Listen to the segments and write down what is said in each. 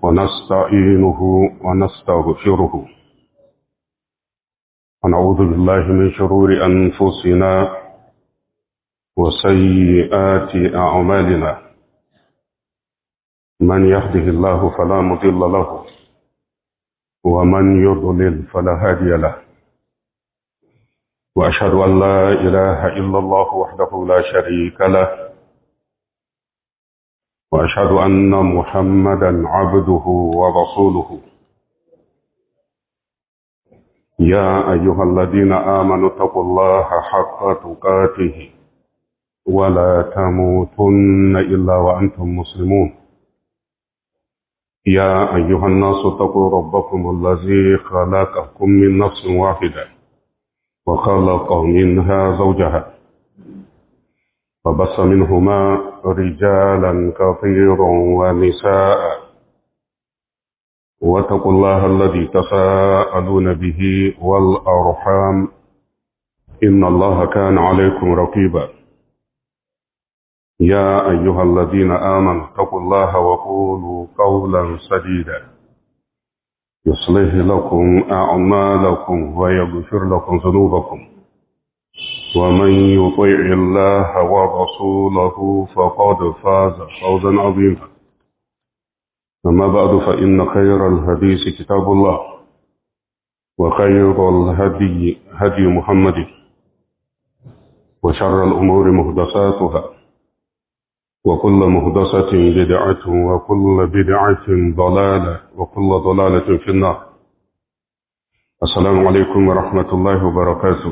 ونستعينه ونستغفره ونعوذ بالله من شرور أنفسنا وسيئات أعمالنا من يهده الله فلا مضل له ومن يضلل فلا هادي له وأشهد أن لا إله إلا الله وحده لا شريك له وأشهد أن محمدا عبده ورسوله يا أيها الذين آمنوا اتقوا الله حق تقاته ولا تموتن إلا وأنتم مسلمون يا أيها الناس اتقوا ربكم الذي خلقكم من نفس واحدة وخلق منها زوجها فبص منهما رجالا كثيرا ونساء واتقوا الله الذي تساءلون به والأرحام إن الله كان عليكم رقيبا يا أيها الذين آمنوا اتقوا الله وقولوا قولا سديدا يصلح لكم أعمالكم ويغفر لكم ذنوبكم ومن يطيع الله ورسوله فقد فاز فوزا عظيما أما بعد فإن خير الحديث كتاب الله وخير الهدي هدي محمد وشر الأمور مهدساتها وكل مهدسة بدعة وكل بدعة ضلالة وكل ضلالة في النار السلام عليكم ورحمة الله وبركاته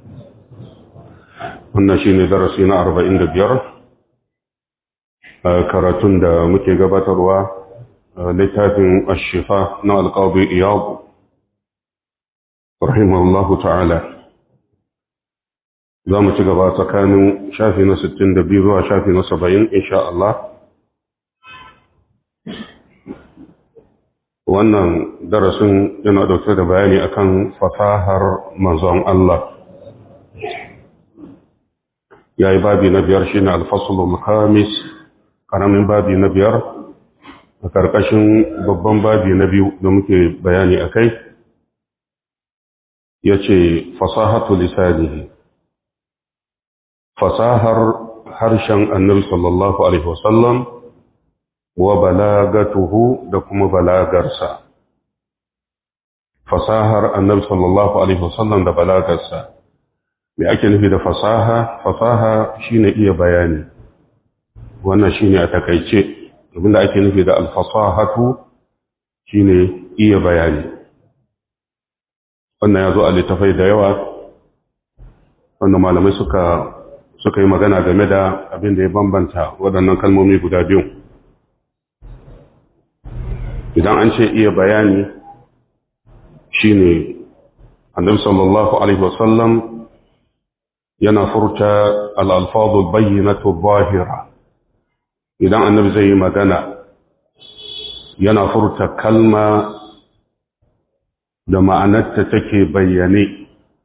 wannan shi ne darasi na arba'in da biyar karatun da muke gabatarwa littafin ashifa na alƙawar iyabu rahimahullahu ta'ala za mu ci gaba tsakanin shafi na 62 zuwa shafi na 70 insha Allah wannan darasin yana dauke da bayani akan fasahar manzon Allah ya yi babi na biyar shi ne alfasulun khamis ƙaramin babi na biyar a ƙarƙashin babban babi na biyu da muke bayani a kai ya ce fasahatu lisanihi fasahar harshen annabi sallallahu alaihi wasallam wa balagatuhu da kuma balagarsa fasahar annabi sallallahu alaihi wasallam da balagarsa me ake nufi da fasaha fasaha shine iya bayani wannan shine a takaice abinda ake nufi da alfasahatu shine iya bayani wannan ya zo a littafai da yawa wanda malamai suka suka yi magana game da abin da ya bambanta waɗannan kalmomi guda biyu idan an ce iya bayani shine annabi sallallahu alaihi wasallam yana furta al'alfazul bayyanatu zahira idan annabi zai yi magana yana furta kalma da ma'anarta take bayyane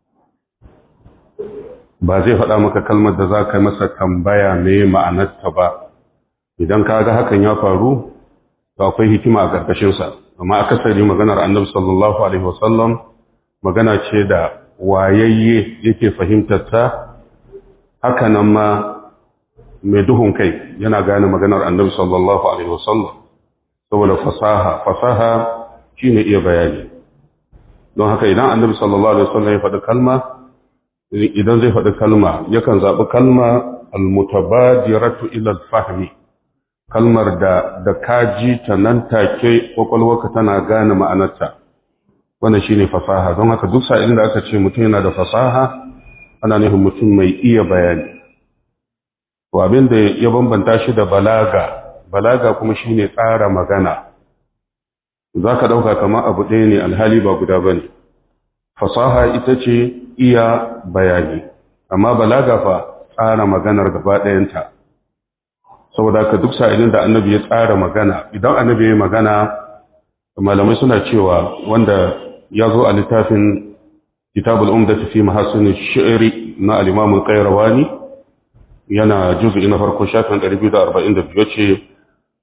ba zai faɗa maka kalmar da za ka masa tambaya ne ma'anarta ba idan ka ga hakan ya faru to akwai hikima a ƙarƙashinsa amma akasari maganar annabi sallallahu alaihi wasallam magana ce da wayayye yake fahimtar ta haka nan ma mai duhun kai yana gane maganar annabi sallallahu alaihi wasallam saboda fasaha fasaha shine iya bayani don haka idan annabi sallallahu alaihi wasallam ya faɗi kalma idan zai faɗi kalma yakan zaɓi kalma almutabadiratu ila fahmi kalmar da da kaji ta nan take kwakwalwarka tana gane ma'anarta wannan shine fasaha don haka duk sa'ilin da aka ce mutum yana da fasaha ana nufin mutum mai iya bayani to abin da ya bambanta shi da balaga balaga kuma shine tsara magana zaka dauka kamar abu ɗaya ne alhali ba guda bane fasaha ita ce iya bayani amma balaga fa tsara maganar gaba ɗayanta saboda ka duk sa'ilin da annabi ya tsara magana idan annabi ya magana malamai suna cewa wanda ya zo a littafin kitabul umdati fi mahasin shi'ri na al-imam al-qayrawani yana juz'i na farko shafin 242 ce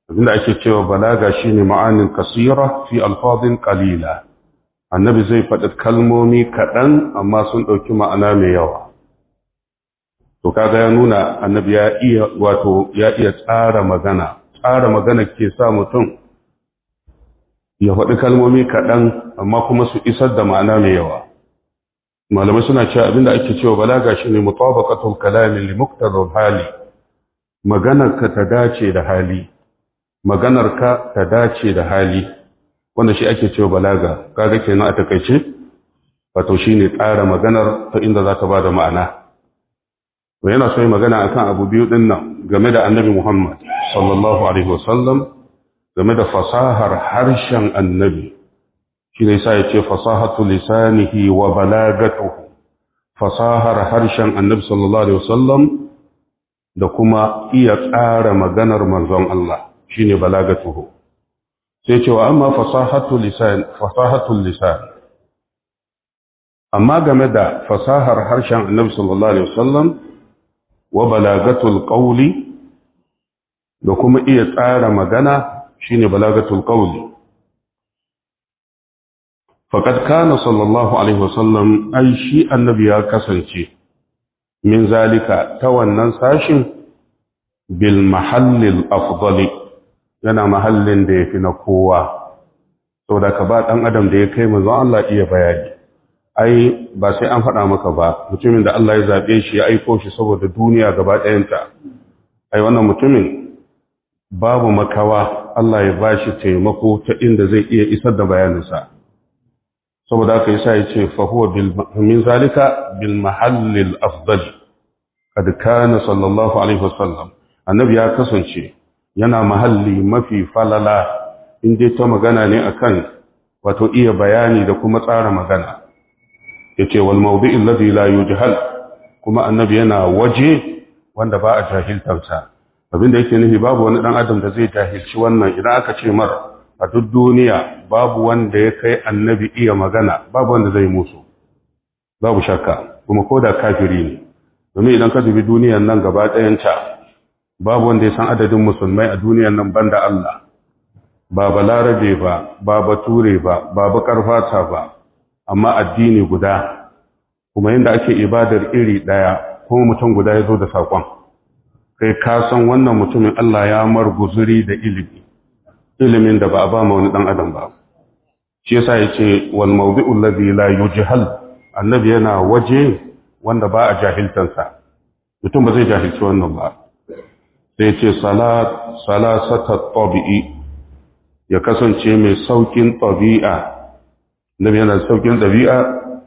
abinda ake cewa balaga shine ma'anin kasira fi alfadin qalila annabi zai faɗi kalmomi kaɗan amma sun ɗauki ma'ana mai yawa to kaga ya nuna annabi ya iya wato ya iya tsara magana tsara magana ke sa mutum ya faɗi kalmomi kaɗan amma kuma su isar da ma'ana mai yawa malamai suna cewa abinda ake cewa balaga shine mutabaqatul kalami li muqtadal hali maganar ka ta dace da hali maganar ka ta dace da hali wanda shi ake cewa balaga kaga kenan a takaice wato shine tsara maganar ta inda za ta bada ma'ana to yana so yi magana akan abu biyu din nan game da annabi Muhammad sallallahu alaihi wasallam game da fasahar harshen annabi shi ne sa ya ce fasahatu lisanihi wa balagatuhu fasahar harshen annabi sallallahu alaihi wasallam da kuma iya tsara maganar manzon Allah shine balagatuhu sai cewa amma fasahatu lisan fasahatu lisan amma game da fasahar harshen annabi sallallahu alaihi wasallam wa balagatul qawli da kuma iya tsara magana shine balagatul qawli faqad kana sallallahu alaihi wasallam ai shi annabi ya kasance min zalika ta wannan sashin bil mahallil afdali yana mahallin da yafi na kowa saboda ka ba dan adam da ya kai manzon Allah iya bayani ai ba sai an faɗa maka ba mutumin da Allah ya zabe shi ya aiko shi saboda duniya gaba ɗayanta ai wannan mutumin babu makawa Allah ya bashi taimako ta inda zai iya isar da bayaninsa saboda haka yasa yace fa huwa bil min zalika bil mahallil afdal kad kana sallallahu alaihi wasallam annabi ya kasance yana mahalli mafi falala in dai ta magana ne akan wato iya bayani da kuma tsara magana yace wal mawdi'il ladhi la yujhal kuma annabi yana waje wanda ba a jahiltarsa abinda yake nufi babu wani dan adam da zai jahilci wannan idan aka ce mar a duk duniya babu wanda ya kai annabi iya magana babu wanda zai musu babu shakka kuma ko da kafiri ne domin idan ka dubi duniyan nan gaba ɗayanta babu wanda ya san adadin musulmai a duniyan nan banda Allah ba balarabe ba ba bature ba ba bakar fata ba amma addini guda kuma yadda ake ibadar iri ɗaya kuma mutum guda ya zo da saƙon kai ka san wannan mutumin Allah ya mar guzuri da ilimi ilimin da ba a ba ma wani dan adam ba shi yasa yace wal mawdi'u alladhi la yujhal annabi yana waje wanda ba a jahiltansa mutum ba zai jahilci wannan ba sai yace salat salasata tabi'i ya kasance mai saukin tabi'a nabi yana saukin tabi'a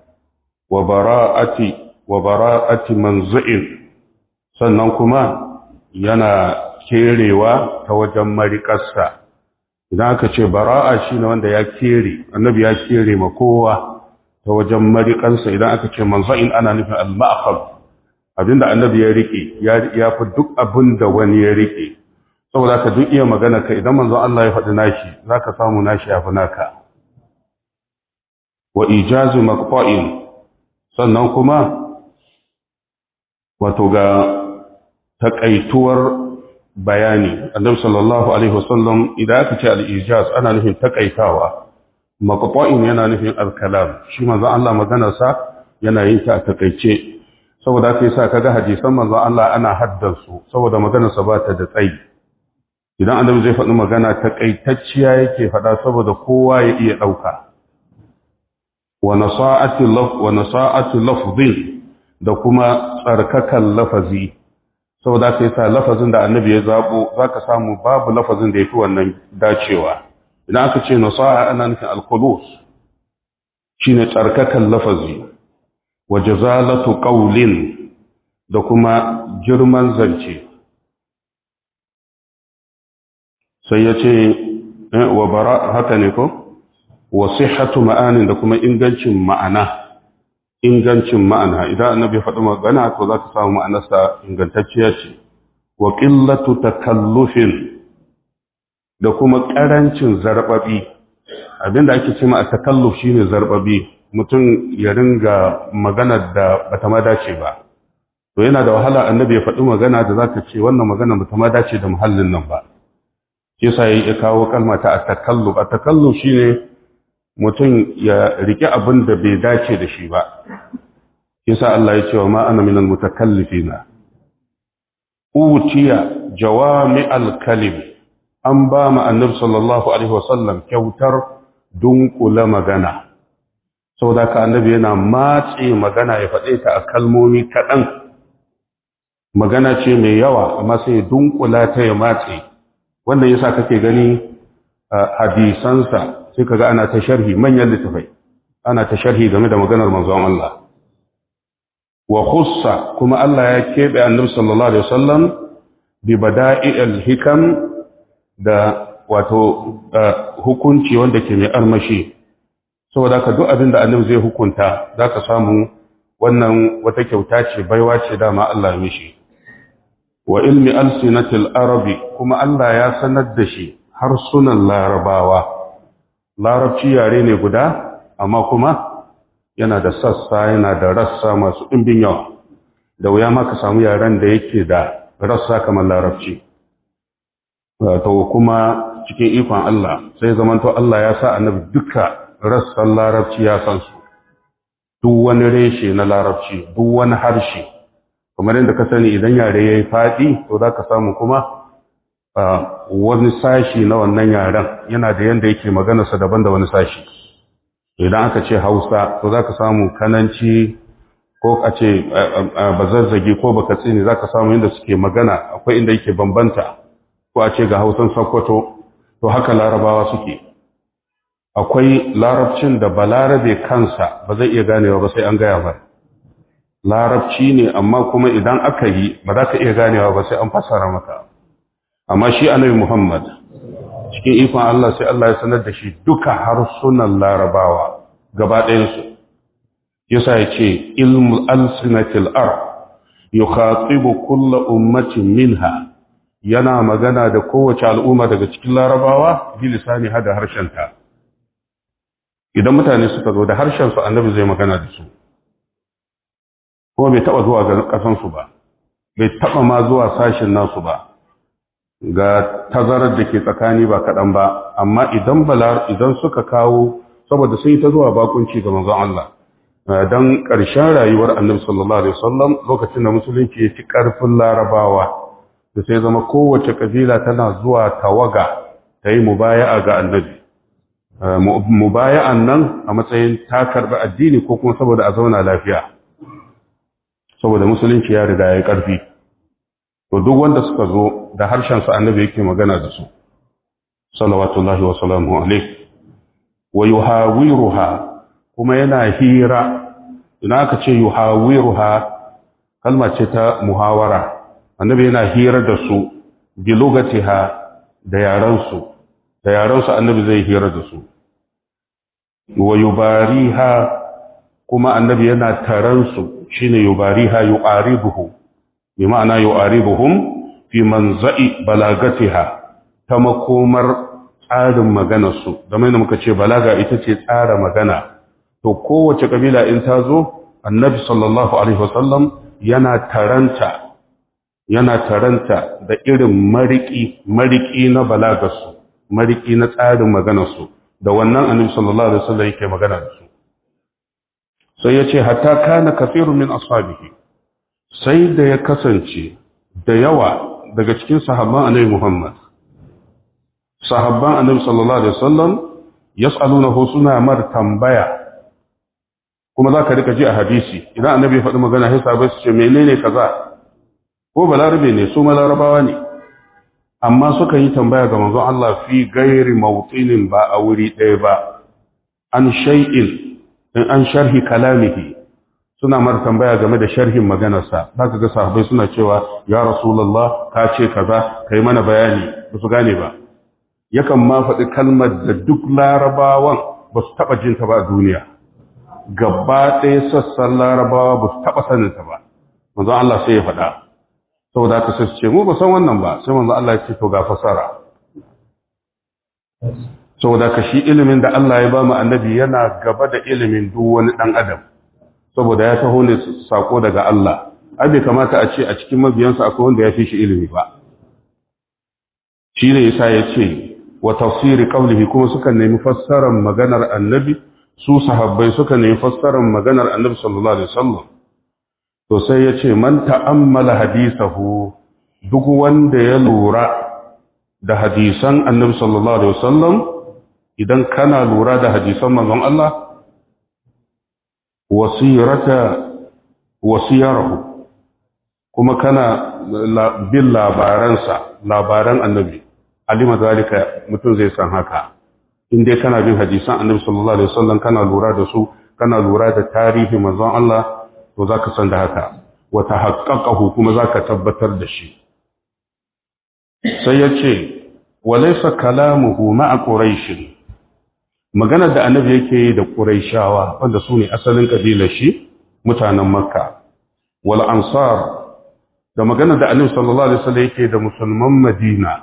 wa bara'ati wa bara'ati manzi'in sannan kuma yana kerewa ta wajen mariƙarsa idan aka ce bara'a shi ne wanda ya kere annabi ya kere ma kowa ta wajen mariƙarsa idan aka ce manza'in ana nufin al-ma'akhab abinda annabi ya rike ya fi duk abin da wani ya rike saboda ka duk iya magana ka idan manzon Allah ya faɗi nashi zaka samu nashi ya fi naka wa ijazu maqta'in sannan kuma wato ga takaituwar bayani annabi sallallahu alaihi wasallam idan aka ce al-ijaz ana nufin takaitawa maqta'in yana nufin al-kalam shi manzo Allah maganar sa yana yin ta a takaice saboda haka yasa kaga hadisan manzo Allah ana haddansu saboda maganar sa bata da tsayi idan annabi zai faɗi magana takaitacciya yake faɗa saboda kowa ya iya ɗauka wa nasa'ati laf wa nasa'ati lafdhin da kuma tsarkakan lafazi saboda ka yasa lafazin da annabi ya zabo zaka samu babu lafazin da yafi wannan dacewa idan aka ce nasa'a ana nufin al-khulus shine tsarkakan lafazi wa jazalatu qawlin da kuma girman zance sai ya ce wa bara haka ne ko wa sihhatu ma'anin da kuma ingancin ma'ana ingancin ma'ana idan annabi ya faɗi magana to za ka samu ma'anarsa ingantacciya ce wa qillatu takallufin da kuma ƙarancin zarbabi abinda ake cewa a takalluf shine zarbabi mutum ya ringa magana da bata ma dace ba to yana da wahala annabi ya faɗi magana da zaka ce wannan magana bata ma dace da muhallin nan ba yasa ya kawo kalma ta atakallu atakallu shine mutum ya rike abin da bai dace da shi ba yasa Allah ya ce wa ma ana minal mutakallifina utiya jawami al-kalim an ba mu annabi sallallahu alaihi wasallam kyautar dunkula magana saboda ka annabi yana matse magana ya faɗe ta a kalmomi kaɗan magana ce mai yawa amma sai ya dunkula ta ya matse wannan yasa kake gani hadisansa sai kaga ana ta sharhi manyan littafai ana ta sharhi game da maganar manzon Allah wa khussa kuma Allah ya keɓe annabi sallallahu alaihi wasallam bi bada'i'il hikam da wato hukunci wanda ke mai armashi saboda ka duk abin da annabi zai hukunta zaka samu wannan wata kyauta ce baiwa ce dama Allah ya mishi wa ilmi alsinatil arabi kuma Allah ya sanar da shi harsunan larabawa larabci yare ne guda amma kuma yana da sassa yana da rassa masu ɗimbin yawa da wuya ma ka samu yaren da yake da rassa kamar larabci to kuma cikin ikon Allah sai zamanto Allah ya sa annabi duka rassan larabci ya san su duk wani reshe na larabci duk wani harshe kamar yadda ka sani idan yare ya yi faɗi to za ka samu kuma wani sashi na wannan yaren yana da yadda yake maganarsa daban da wani sashi idan aka ce hausa to za ka samu kananci ko a ce bazazzagi ko baka tsini za ka samu yadda suke magana akwai inda yake bambanta ko a ce ga hausan sokoto to haka larabawa suke akwai larabcin da balarabe kansa ba zai iya ganewa ba sai an gaya ba larabci ne amma kuma idan aka yi ba za ka iya ganewa ba sai an fassara maka amma shi annabi muhammad cikin ikon Allah sai Allah ya sanar da shi duka harsunan larabawa gaba ɗayansu yasa ya ce ilmul alsinatil ar yukhatibu kulla ummatin minha yana magana da kowace al'umma daga cikin larabawa bi lisani hada harshenta idan mutane suka zo da harshen su annabi zai magana da su kuma bai taba zuwa ga kasan su ba bai taba ma zuwa sashin nasu ba ga tazarar da ke tsakani ba kaɗan ba amma idan balar idan suka kawo saboda sun yi ta zuwa bakunci ga manzon Allah dan ƙarshen rayuwar annabi sallallahu alaihi wasallam lokacin da musulunci ya ci ƙarfin larabawa da sai zama kowace kabila tana zuwa tawaga ta yi mubaya'a ga annabi mubaya'an nan a matsayin ta karɓi addini ko kuma saboda a zauna lafiya saboda musulunci ya riga ya ƙarfi to duk wanda suka zo da harshen su annabi yake magana da su salawatullahi wa salamu alaihi wa yuhawiruha kuma yana hira ina aka ce yuhawiruha kalma ce ta muhawara annabi yana hira da su bi lugatiha da yaransu da yaransu annabi zai hira da su wa yubariha kuma annabi yana taransu shine yubariha yuqaribuhu bi ma'ana yuqaribuhum fi manza'i balagatiha ta makomar tsarin maganarsu da mai muka ce balaga ita ce tsara magana to kowace kabila in ta zo annabi sallallahu alaihi wasallam yana taranta yana taranta da irin mariki mariki na balagarsu mariki na tsarin maganarsu da wannan annabi sallallahu alaihi wasallam yake magana da su sai ya ce hatta kana kafirun min ashabihi sai da ya kasance da yawa daga cikin sahabban annabi Muhammad sahabban annabi sallallahu alaihi wasallam yas'alunahu suna mar tambaya kuma za ka rika ji a hadisi idan annabi ya faɗi magana sai sahabbai su ce menene kaza ko balarabe ne su malarabawa ne amma suka yi tambaya ga manzon Allah fi gairi mawtinin ba a wuri ɗaya ba an shay'in in an sharhi kalamihi suna mar tambaya game da sharhin maganarsa za ka ga sahabbai suna cewa ya rasulullah ka ce kaza kai mana bayani ba su gane ba yakan ma faɗi kalmar da duk larabawan ba su taɓa jinta ba a duniya gaba ɗaya sassan larabawa ba su taɓa saninta ba manzon Allah sai ya faɗa saboda haka sai su ce mu ba san wannan ba sai manzon Allah ya ce to ga fasara saboda ka shi ilimin da Allah ya ba mu annabi yana gaba da ilimin duk wani ɗan adam saboda ya taho ne sako daga Allah ai bai kamata a ce a cikin mabiyansa akwai wanda ya fi shi ilimi ba shi ne yasa ya ce wa tafsiri qawlihi kuma suka nemi fassarar maganar annabi su sahabbai suka nemi fassarar maganar annabi sallallahu alaihi wasallam to sai ya ce man ta'ammala hadisahu duk wanda ya lura da hadisan annabi sallallahu alaihi wasallam idan kana lura da hadisan manzon Allah wasirata wasiyarahu kuma kana bin labaransa labaran annabi alima zalika mutum zai san haka in dai kana bin hadisan annabi sallallahu alaihi wasallam kana lura da su kana lura da tarihi manzon Allah to zaka san da haka wa tahaqqaqahu kuma zaka tabbatar da shi sai yace walaysa kalamuhu ma'a quraish magana da annabi yake yi da quraishawa wanda su ne asalin kabilar shi mutanen makka wal ansar da magana da annabi sallallahu alaihi wasallam yake da musulman madina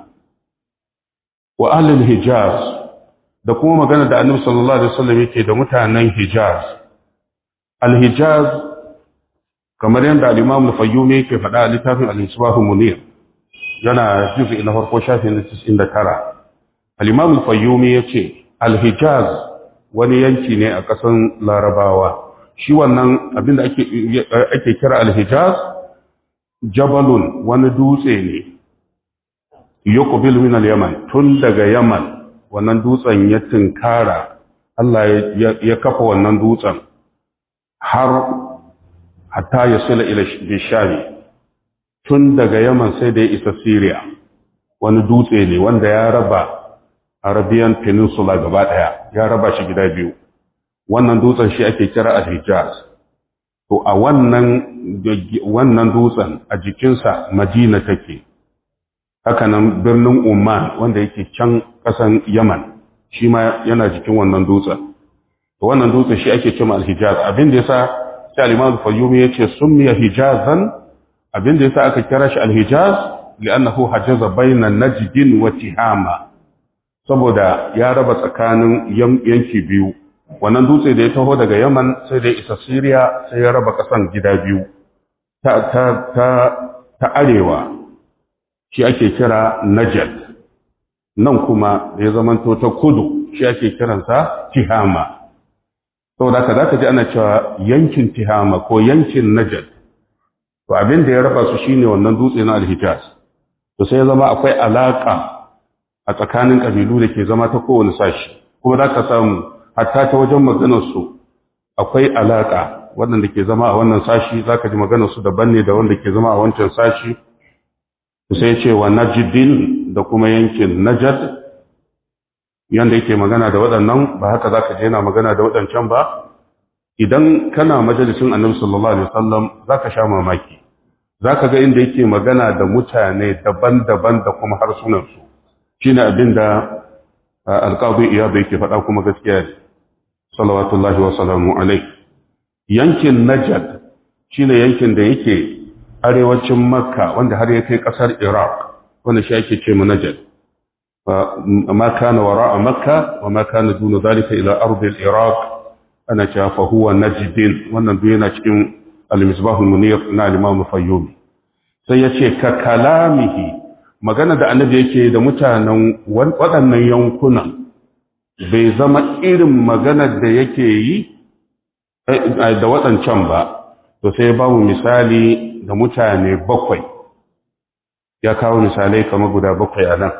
wa ahlul hijaz da kuma magana da annabi sallallahu alaihi wasallam yake da mutanen hijaz al hijaz kamar yadda al-imam al-fayyumi yake faɗa a littafin al-isbah munir yana juz'i na farko shafin 99 al-imam al-fayyumi yace al-hijaz wani yanki ne a ƙasan larabawa shi wannan abinda ake ake kira al-hijaz jabalun wani dutse ne yuqbil min al-yaman tun daga yaman wannan dutsen ya tinkara Allah ya kafa wannan dutsen har hatta ya sila ila bishari tun daga yaman sai da ya isa syria wani dutse ne wanda ya raba arabian peninsula gaba daya ya raba shi gida biyu wannan dutsen shi ake kira al-hijaz to a wannan wannan dutsen a jikinsa madina take hakanan birnin Oman wanda yake can ƙasan Yaman shi ma yana jikin wannan dutsen. Wannan dutsen shi ake cewa al-Hijaz abin da yasa sai al-Imam Fayyumi yace summiya Hijazan abin da yasa aka kira shi al-Hijaz li'annahu hajaza bayna Najd wa Tihama saboda ya raba tsakanin yanki biyu wannan dutse da ya taho daga Yaman sai da isa Syria sai ya raba ƙasan gida biyu ta ta ta, ta arewa shi ake kira Najad nan kuma da ya zamanto ta kudu shi ake kiransa Tihama saboda haka zaka ji ana cewa yankin Tihama ko yankin Najad to abin da ya raba su shine wannan dutse na Al-Hijaz to sai ya zama akwai alaka a tsakanin kabilu da ke zama ta kowane sashi kuma zaka samu hatta ta wajen maganar su akwai alaka waɗanda ke zama a wannan sashi zaka ji maganar su daban ne da wanda ke zama a wancan sashi sai ce wa najidin da kuma yankin najad yanda yake magana da waɗannan ba haka zaka je yana magana da waɗancan ba idan kana majalisin annabi sallallahu alaihi wasallam zaka sha mamaki zaka ga inda yake magana da mutane daban-daban da kuma harsunan su shine abin da alqadi iyad yake faɗa kuma gaskiya ne sallallahu wa sallamu alaihi yankin najad shine yankin da yake arewacin makka wanda har ya kai kasar iraq wanda shi ake ce manajal ma kana wara a makka wa ma kana duna zalika ila ardil iraq ana cewa fa huwa najdin wannan duk yana cikin al-misbah munir na al-imam fayyumi sai yace ka kalamihi magana da annabi yake da mutanen waɗannan yankunan bai zama irin maganar da yake yi da waɗancan ba to sai babu misali da mutane bakwai ya kawo misalai kamar guda bakwai a nan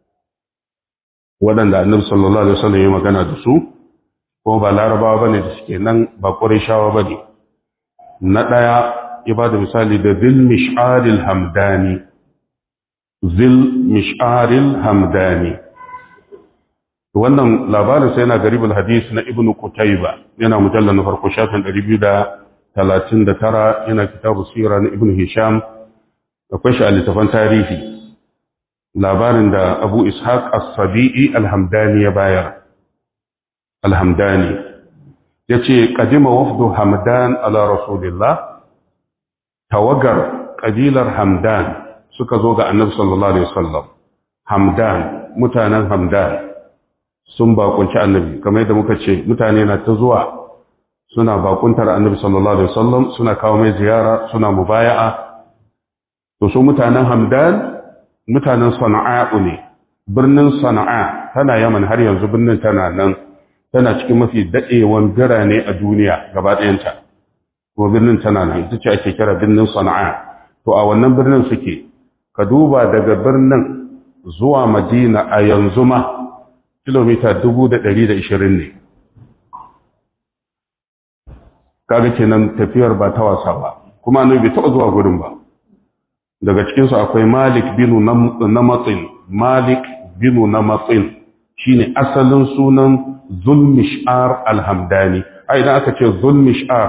waɗanda annabi sallallahu alaihi wasallam ya magana da su kuma ba larabawa bane da suke nan ba qurayshawa bane na ɗaya ya ba da misali da zil mish'aril hamdani zil mish'aril hamdani wannan labarin sai yana garibul hadis na ibnu qutayba yana mujallal na farko shafin 239 yana kitabu sira na ibnu hisham akwai shi a littafan tarihi labarin da abu ishaq as-sabi'i al-hamdani ya bayar al-hamdani yace qadima wafdu hamdan ala rasulillah tawagar kabilar hamdan suka zo ga annabi sallallahu alaihi wasallam hamdan mutanen hamdan sun bakunci annabi kamar yadda muka ce mutane na ta zuwa suna bakuntar annabi sallallahu alaihi wasallam suna kawo mai ziyara suna mubaya'a to su mutanen hamdan mutanen sana'a'u ne birnin sana'a tana yaman har yanzu birnin tana nan tana cikin mafi daɗewan birane a duniya gaba ɗayanta kuma birnin tana nan ita ce ake kira birnin sana'a to a wannan birnin suke ka duba daga birnin zuwa madina a yanzu ma kilomita dubu da ɗari da ishirin ne kaga kenan tafiyar ba ta wasa ba kuma annabi bai taɓa zuwa gurin ba daga cikinsu akwai malik binu namatsin malik binu namatsin shine asalin sunan zulmishar alhamdani ai idan aka ce zulmishar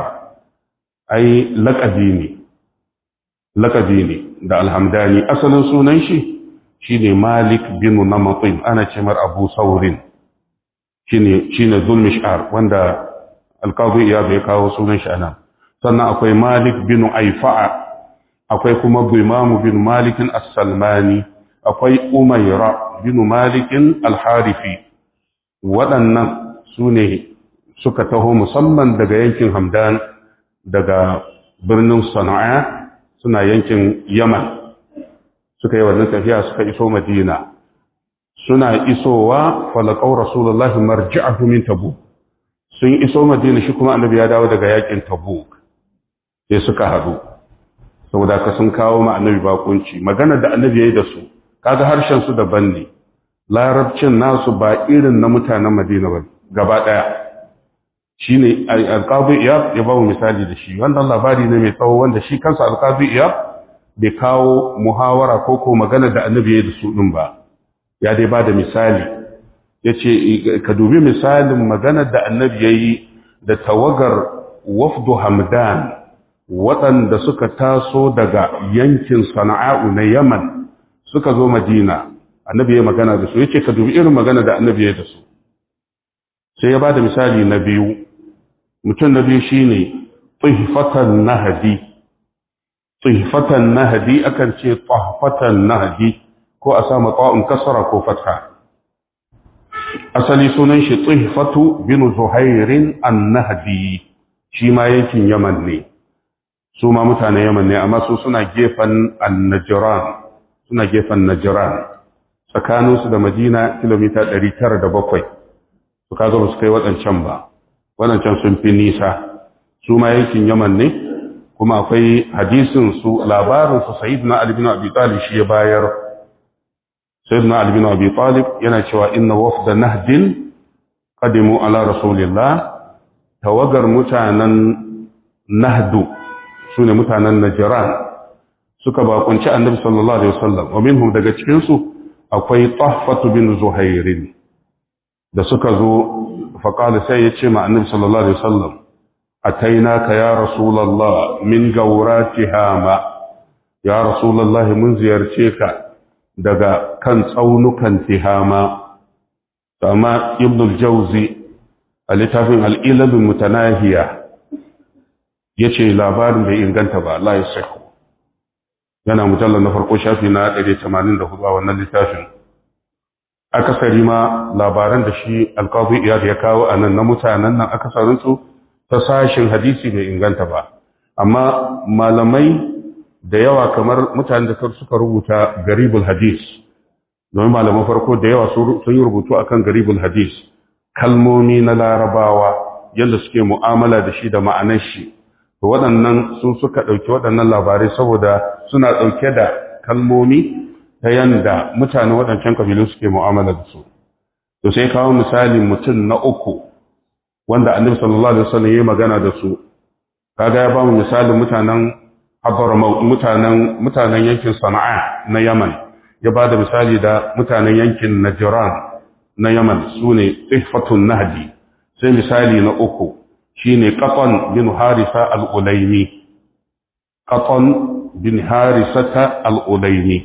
ai laƙabi ne laƙabi ne da alhamdani asalin sunan shi shine malik binu namatsin ana ce mar abu saurin shine shine zulmishar wanda alƙazi iya bai kawo sunan shi anan sannan akwai malik binu aifa'a akwai kuma bimamu bin malikin as-salmani akwai umaira bin malikin al-harifi waɗannan su ne suka taho musamman daga yankin hamdan daga birnin sana'a suna yankin yaman suka yi wannan tafiya suka iso madina suna isowa falakau rasulullahi marji'ahu min tabuk sun iso madina shi kuma annabi ya dawo daga yakin tabuk sai suka haɗu saboda ka sun kawo ma annabi bakunci magana da annabi yayi da su kaga harshen su daban ne larabcin nasu ba irin na mutanen Madina ba gaba daya shine alqabi iyab ya ba mu misali da shi wannan labari ne mai tsawo wanda shi kansa alqabi iyab bai kawo muhawara ko ko magana da annabi yayi da su din ba ya dai ba da misali yace ka dubi misalin magana da annabi yayi da tawagar wafdu hamdan waɗanda suka taso daga yankin sana'a'u na yaman suka zo madina annabi ya magana da su yace ka dubi irin magana da annabi ya da su sai ya ba da misali na biyu mutum na biyu shine tsihfatan nahdi tsihfatan nahdi akan ce tsahfatan nahdi ko a sama ta'un kasara ko fatha asali sunan shi tsihfatu bin zuhairin an-nahdi shi ma yankin yaman ne su ma mutanen yaman ne amma su suna gefen annajiran suna gefen najiran tsakaninsu da madina kilomita 907 su kaga ba su kai waɗancan ba waɗancan sun fi nisa su ma yankin yaman ne kuma akwai hadisin su labarin su sayyidina ali bin abi talib shi ya bayar sayyidina ali bin abi talib yana cewa inna wafda nahdin qadimu ala rasulillah tawagar mutanen nahdu su ne mutanen Najiran suka bakunci annabi sallallahu alaihi wasallam wa minhum daga cikin su akwai Tahfatu bin Zuhairin da suka zo fa qala sai ya ce ma annabi sallallahu alaihi wasallam atainaka ya rasulullah min gauratihama ya rasulullah mun ziyarce ka daga kan tsaunukan tihama amma ibn al-jawzi a littafin al-ilal mutanahiya ya ce labarin bai inganta ba Allah ya sahu yana mujallar na farko shafi na 184 a wannan littafin akasari ma labaran da shi alkazi iyad ya kawo a nan na mutanen nan akasarinsu ta sashin hadisi bai inganta ba amma malamai da yawa kamar mutanen da suka rubuta garibul hadis domin malaman farko da yawa sun yi rubutu akan garibul hadis kalmomi na larabawa yadda suke mu'amala da shi da ma'anar shi to waɗannan sun suka ɗauki waɗannan labarai saboda suna ɗauke da kalmomi ta yanda mutane waɗancan kabilu suke mu'amala da su to sai kawo misali mutum na uku wanda annabi sallallahu alaihi wasallam yayi magana da su kaga ya ba mu misalin mutanen Hadramaut mutanen mutanen yankin Sana'a na Yaman ya ba da misali da mutanen yankin Najran na Yaman sune Ihfatun Nahdi sai misali na uku shine Qatan bin Harisa al-Ulaymi Qatan bin Harisata al-Ulaymi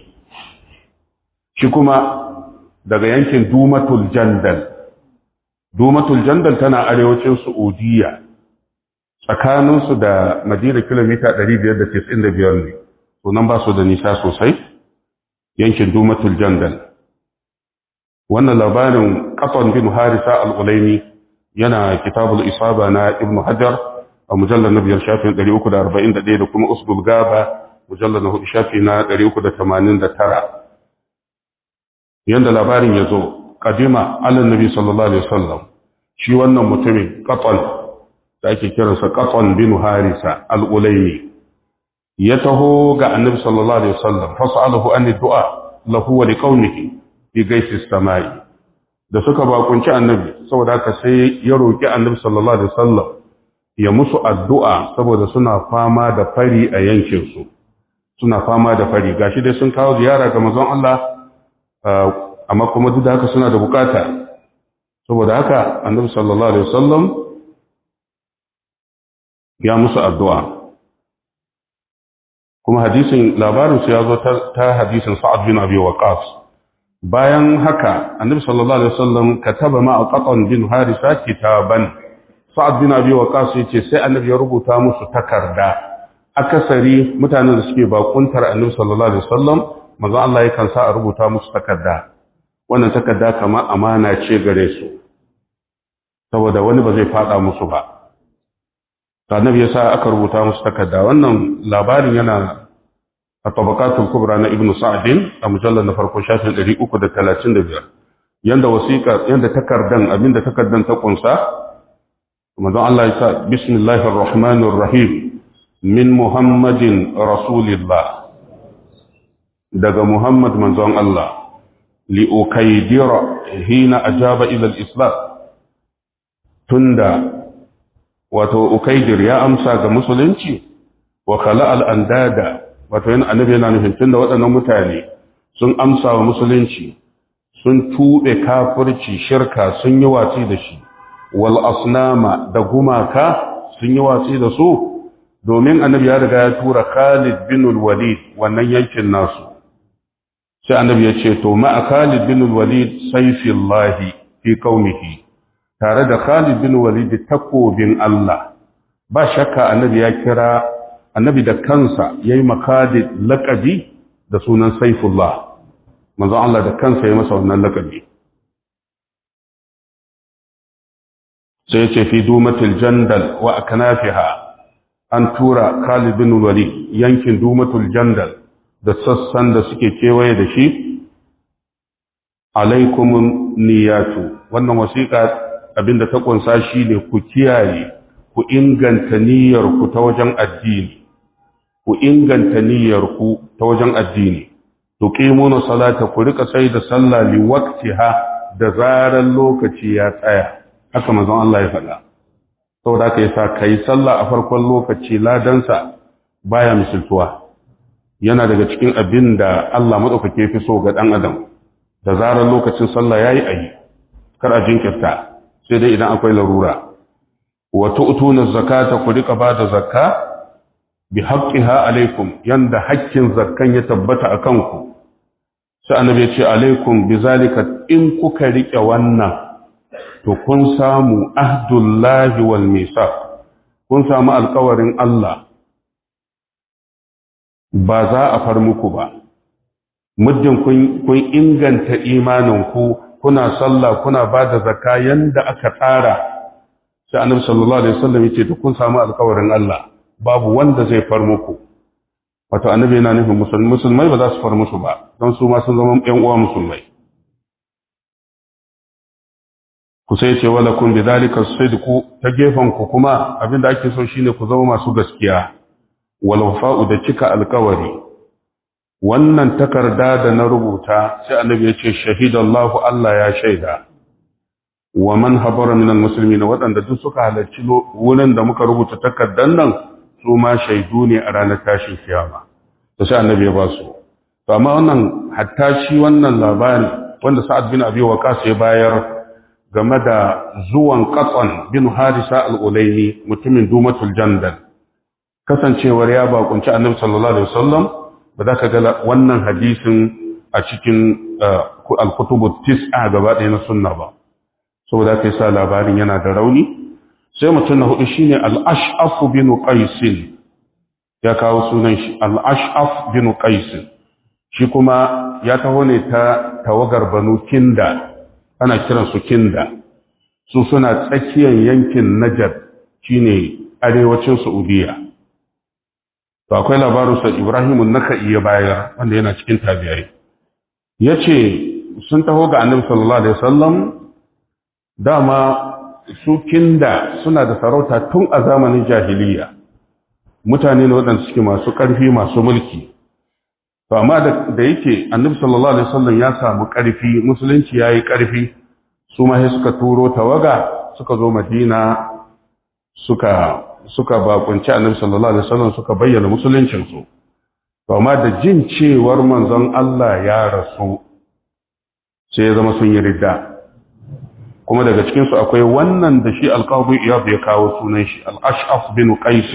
shi kuma daga yankin Dumatul Jandal Dumatul Jandal tana arewacin Saudiya tsakaninsu da Madina kilomita 595 ne sunan ba su da nisa sosai yankin Dumatul Jandal wannan labarin Qatan bin Harisa al-Ulaymi yana kitabul isaba na ibn hajar a mujallar na biyar shafin 341 da kuma usbul gaba mujallar na hudu shafi na 389 yanda labarin ya zo kadima ala nabi sallallahu alaihi wasallam shi wannan mutumin qatan da ake kiransa qatan bin harisa al-ulaymi ya taho ga annabi sallallahu alaihi wasallam fasalahu an du'a lahu wa liqaumihi bi gaisi samai da suka bakunci annabi saboda haka sai ya roki annabi sallallahu alaihi wasallam ya musu addu'a saboda suna fama da fari a yankin su suna fama da fari gashi dai sun kawo ziyara ga manzon Allah amma kuma duk da haka suna da bukata saboda haka annabi sallallahu alaihi wasallam ya musu addu'a kuma hadisin labarin su ya zo ta hadisin sa'ad bin abi waqas bayan haka annabi sallallahu alaihi wasallam kataba ma qatan bin harisa kitaban sa'ad bin abi waqas yace sai annabi ya rubuta musu takarda akasari mutanen da suke bakuntar annabi sallallahu alaihi wasallam manzo Allah yakan sa a rubuta musu takarda wannan takarda kama amana ce gare su saboda wani ba zai fada musu ba annabi ya sa aka rubuta musu takarda wannan labarin yana a tabaqatul kubra na ibnu sa'din a mujallal na farko shafin 335 yanda wasiqa yanda takardan abinda takardan ta kunsa manzon Allah ya sa bismillahir rahmanir rahim min muhammadin rasulillah daga muhammad manzon Allah li ukaydira hina ajaba ila al-islam tunda wato ukaidir ya amsa ga musulunci wa khala al-andada wato yana annabi yana nufin tunda waɗannan mutane sun amsa wa musulunci sun tube kafirci shirka sun yi watsi da shi wal asnama da gumaka sun yi watsi da su domin annabi ya riga ya tura Khalid bin al-Walid wannan yankin nasu sai annabi ya ce to ma Khalid bin al-Walid sayfillahi fi qaumihi tare da Khalid bin Walid takobin Allah ba shakka annabi ya kira annabi da kansa yayi makadid laqabi da sunan Saifullah manzo Allah da kansa ya masa wannan laqabi sai ce fi dumatil jandal wa aknafiha an tura Khalid bin Walid yankin dumatul jandal da sassan da suke kewaye da shi alaikumun niyatu wannan wasiƙa abinda ta kunsa shi ne ku kiyaye ku inganta niyyarku ta wajen addini ku inganta niyyarku ta wajen addini tuqimuna salata ku rika sai da sallah li waqtiha da zaran lokaci ya tsaya haka manzon Allah ya faɗa saboda haka yasa kai sallah a farkon lokaci ladansa baya misaltuwa yana daga cikin abin da Allah madaukake fi so ga dan adam da zaran lokacin sallah yayi ayi kar a jinkirta sai dai idan akwai larura wa tu'tuna zakata ku rika bada zakka bi haqqiha alaikum yanda haƙƙin zakkan ya tabbata akan ku sai annabi ya ce alaikum bi zalika in kuka rike wannan to kun samu ahdullahi wal misaq kun samu alƙawarin Allah ba za a far muku ba muddin kun inganta imaninku kuna sallah kuna ba da zakka yanda aka tsara sai annabi sallallahu alaihi wasallam yace to kun samu alƙawarin Allah babu wanda zai far muku wato annabi yana nufin musulmai musulmai ba za su far musu ba don su ma sun zama ƴan uwa musulmai ku sai ce wala kun bi zalika sidqu ta gefen ku kuma abinda ake so shine ku zama masu gaskiya wal wafa'u da cika alƙawari wannan takarda da na rubuta sai annabi ya ce shahidallahu Allah ya shaida wa man habara minal muslimin waɗanda duk suka halarci wurin da muka rubuta takardan nan su ma shaidu ne a ranar tashin kiyama to sai annabi ya ba su to amma wannan hatta shi wannan labari wanda Sa'ad bin Abi Waqqas ya bayar game da zuwan Qatan bin Harisa al-Ulayni mutumin Dumatul Jandal kasancewar ya bakunci annabi sallallahu alaihi wasallam ba za ka ga wannan hadisin a cikin al-kutubu tis'a gaba ɗaya na sunna ba saboda kai sa labarin yana da rauni sai mutum na hudu shine al-ash'af bin qais ya kawo sunan shi al-ash'af bin qais shi kuma ya taho ne ta tawagar banu kinda ana kiran su kinda su suna tsakiyar yankin najar shine arewacin saudiya to akwai labarin sa Ibrahim an-Nakhai ya bayar wanda yana cikin tabi'ai yace sun taho ga annabi sallallahu alaihi wasallam dama su kinda suna da sarauta tun a zamanin jahiliya mutane ne waɗanda suke masu ƙarfi masu mulki to amma da yake annabi sallallahu alaihi wasallam ya samu ƙarfi musulunci yayi ƙarfi su ma suka turo tawaga suka zo madina suka suka bakunci annabi sallallahu alaihi wasallam suka bayyana musuluncin su to amma da jin cewar manzon Allah ya rasu sai ya zama sun yi ridda kuma daga cikin su akwai wannan da shi alqabi iyad ya kawo sunan shi al-ash'af bin qais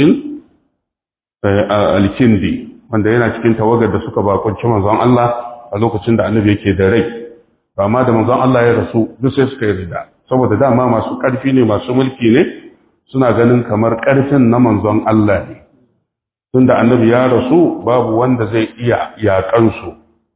al-kindi wanda yana cikin tawagar da suka bakunci manzon Allah a lokacin da annabi yake da rai amma da manzon Allah ya rasu duk sai suka yi ridda saboda dama masu ƙarfi ne masu mulki ne suna ganin kamar ƙarfin na manzon Allah ne tunda annabi ya rasu babu wanda zai iya yaƙansu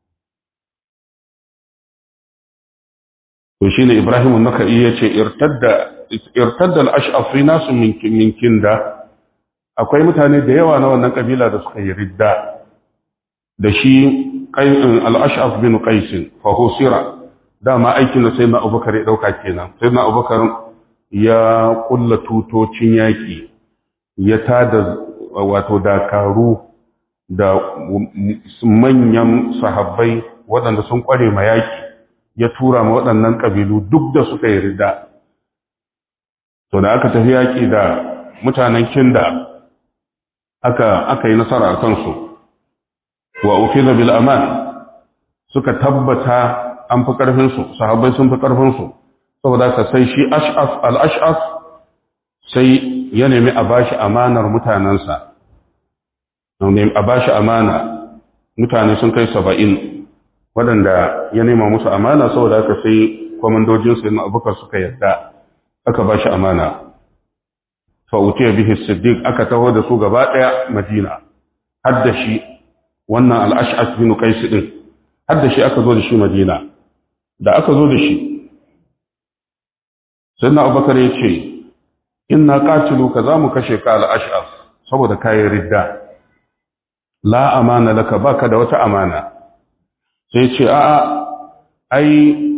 to shine Ibrahim an-Nakai yace irtadda irtadda al-ash'af fi nasu min kinda akwai mutane da yawa na wannan kabila da suka yi ridda da shi al-ash'af bin qais fa husira dama aikin da sayyidina Abubakar ya dauka kenan sayyidina Abubakar ya kulla tutocin yaki ya tada wato dakaru da manyan sahabbai waɗanda sun kware ma yaki ya tura ma waɗannan ƙabilu duk da suka yi rida to da aka tafi yaƙi da mutanen kinda aka aka yi nasara a kansu wa ufiza bil aman suka tabbata an fi ƙarfinsu sahabbai sun fi ƙarfinsu saboda ka sai shi ash'af al-ash'af sai ya nemi a bashi amanar mutanensa a bashi amana mutane sun kai saba'in waɗanda ya nema musu amana saboda aka sai kwamandojinsu yana abubakar suka yarda aka ba shi amana fa'utiyar bihi siddiq aka taho da su gaba ɗaya madina har da shi wannan al'ash'as bin qais din har da shi aka zo da shi madina da aka zo da shi sannan abubakar ya ce inna qatilu ka za mu kashe ka al'ash'as saboda kayan ridda la amana laka baka da wata amana sai ce a'a ai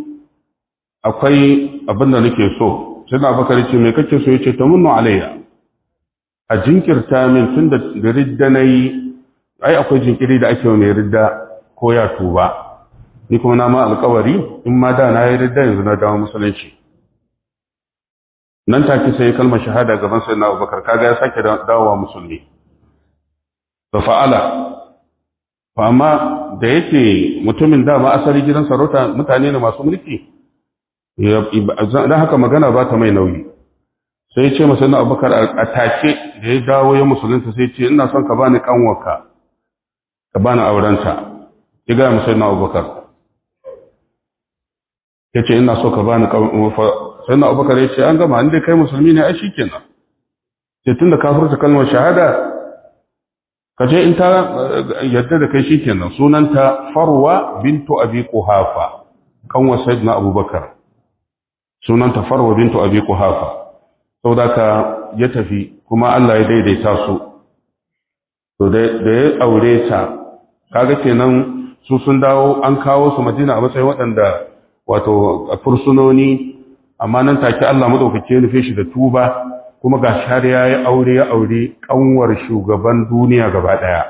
akwai abin da nake so sai na bakar ce me kake so yace ta munnu alayya a jinkirta min tun da ridda nayi ai akwai jinkiri da ake mai ridda ko ya tuba ni kuma na ma alƙawari in ma da na yi ridda yanzu na dawo musulunci nan take sai kalmar shahada gaban sai na Abubakar kaga ya sake dawowa musulmi fa fa'ala fa amma da yake mutumin dama asali gidan sarauta mutane ne masu mulki don haka magana ba ta mai nauyi sai ce masa na abubakar a take da ya dawo ya musulunta sai ce ina son ka bani kanwarka ka bani aurenta ya gaya masa na abubakar ya ce ina so ka bani kanwarka sai na abubakar ya ce an gama inda kai musulmi ne ai shi kenan ce tun da ka furta kalmar shahada ka je in ta yadda da kai shikenan sunanta farwa bintu abi quhafa kanwa sayyidina abubakar sunanta farwa bintu abi quhafa saboda ka ya tafi kuma Allah ya daidaita su to da ya aure ta kaga kenan su sun dawo an kawo su Madina a matsayin waɗanda wato fursunoni amma nan take Allah madaukake nufe shi da tuba kuma ga har ya yi aure ya aure kanwar shugaban duniya gaba ɗaya.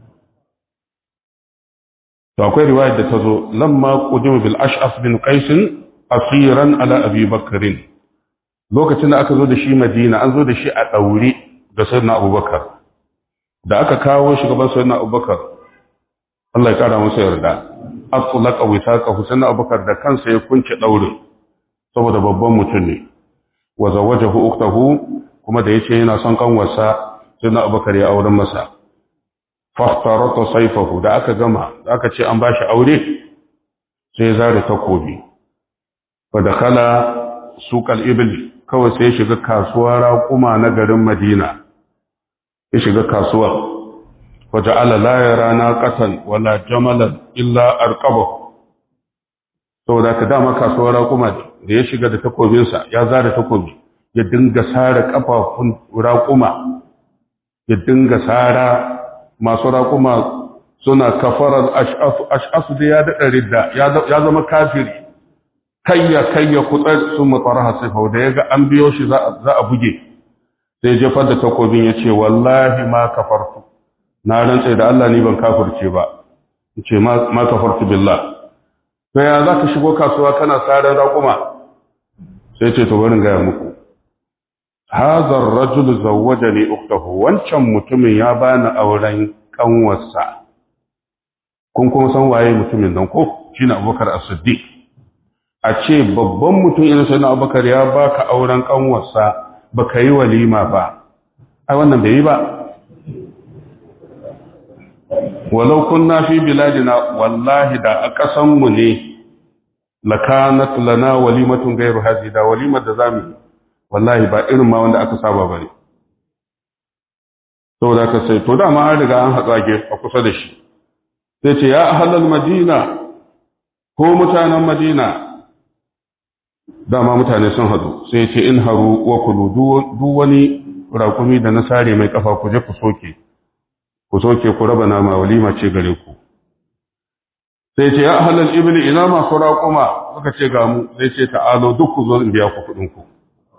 To akwai riwayar da ta zo, lamma qudima bil ash'af bin qais asiran ala abi bakrin lokacin da aka zo da shi madina an zo da shi a ɗaure da sayyidina abubakar da aka kawo shi gaban sayyidina abubakar Allah ya kara masa yarda atlaqa wisaqahu sayyidina abubakar da kansa ya kunce ɗaurin saboda babban mutum ne wa zawajahu uktahu kuma da yace yana son kanwarsa sai na abubakar ya auren masa fahtarata sayfahu da aka gama da aka ce an bashi aure sai zare takobi fa dakhala suqal ibl kawai sai ya shiga kasuwar raƙuma na garin Madina ya shiga kasuwar fa ja'ala la yara naqatan wala jamalan illa arqabahu saboda ka dama kasuwar raƙuma da ya shiga da takobinsa ya zara takobi ya dinga sare kafafun raƙuma ya dinga sara masu raƙuma suna kafarar ash'asu da ya daɗa ridda ya zama kafiri kayya kayya kutsar sun matsara hasifau da ya ga an biyo shi za a buge sai jefar da takobin ya ce wallahi ma kafartu na rantse da Allah ni ban kafirce ba ce ma kafartu billah to ya za ka shigo kasuwa kana tsarin raƙuma sai ce to barin gaya muku hazar rajul zawwaja ne uktahu wancan mutumin ya bani auren kanwarsa kun kuma san waye mutumin nan ko shine abubakar as-siddiq a ce babban mutum irin sai na abubakar ya baka auren kanwarsa baka yi walima ba ai wannan bai yi ba walau kunna fi biladina wallahi da a ƙasan mu ne lakanat lana walimatun gairu hazi da walimar da zamu wallahi ba irin ma wanda aka saba bane saboda ka sai to dama an riga an hatsa a kusa da shi sai ce ya ahlal madina ko mutanen madina dama mutane sun hadu sai ce in haru wa kulu duk wani rakumi da na sare mai kafa ku je ku soke ku soke ku raba nama walima ce gare ku sai ce ya ahlal ibli ina masu raƙuma suka ce ga mu sai ce ta'alo duk ku zo in biya ku kuɗin ku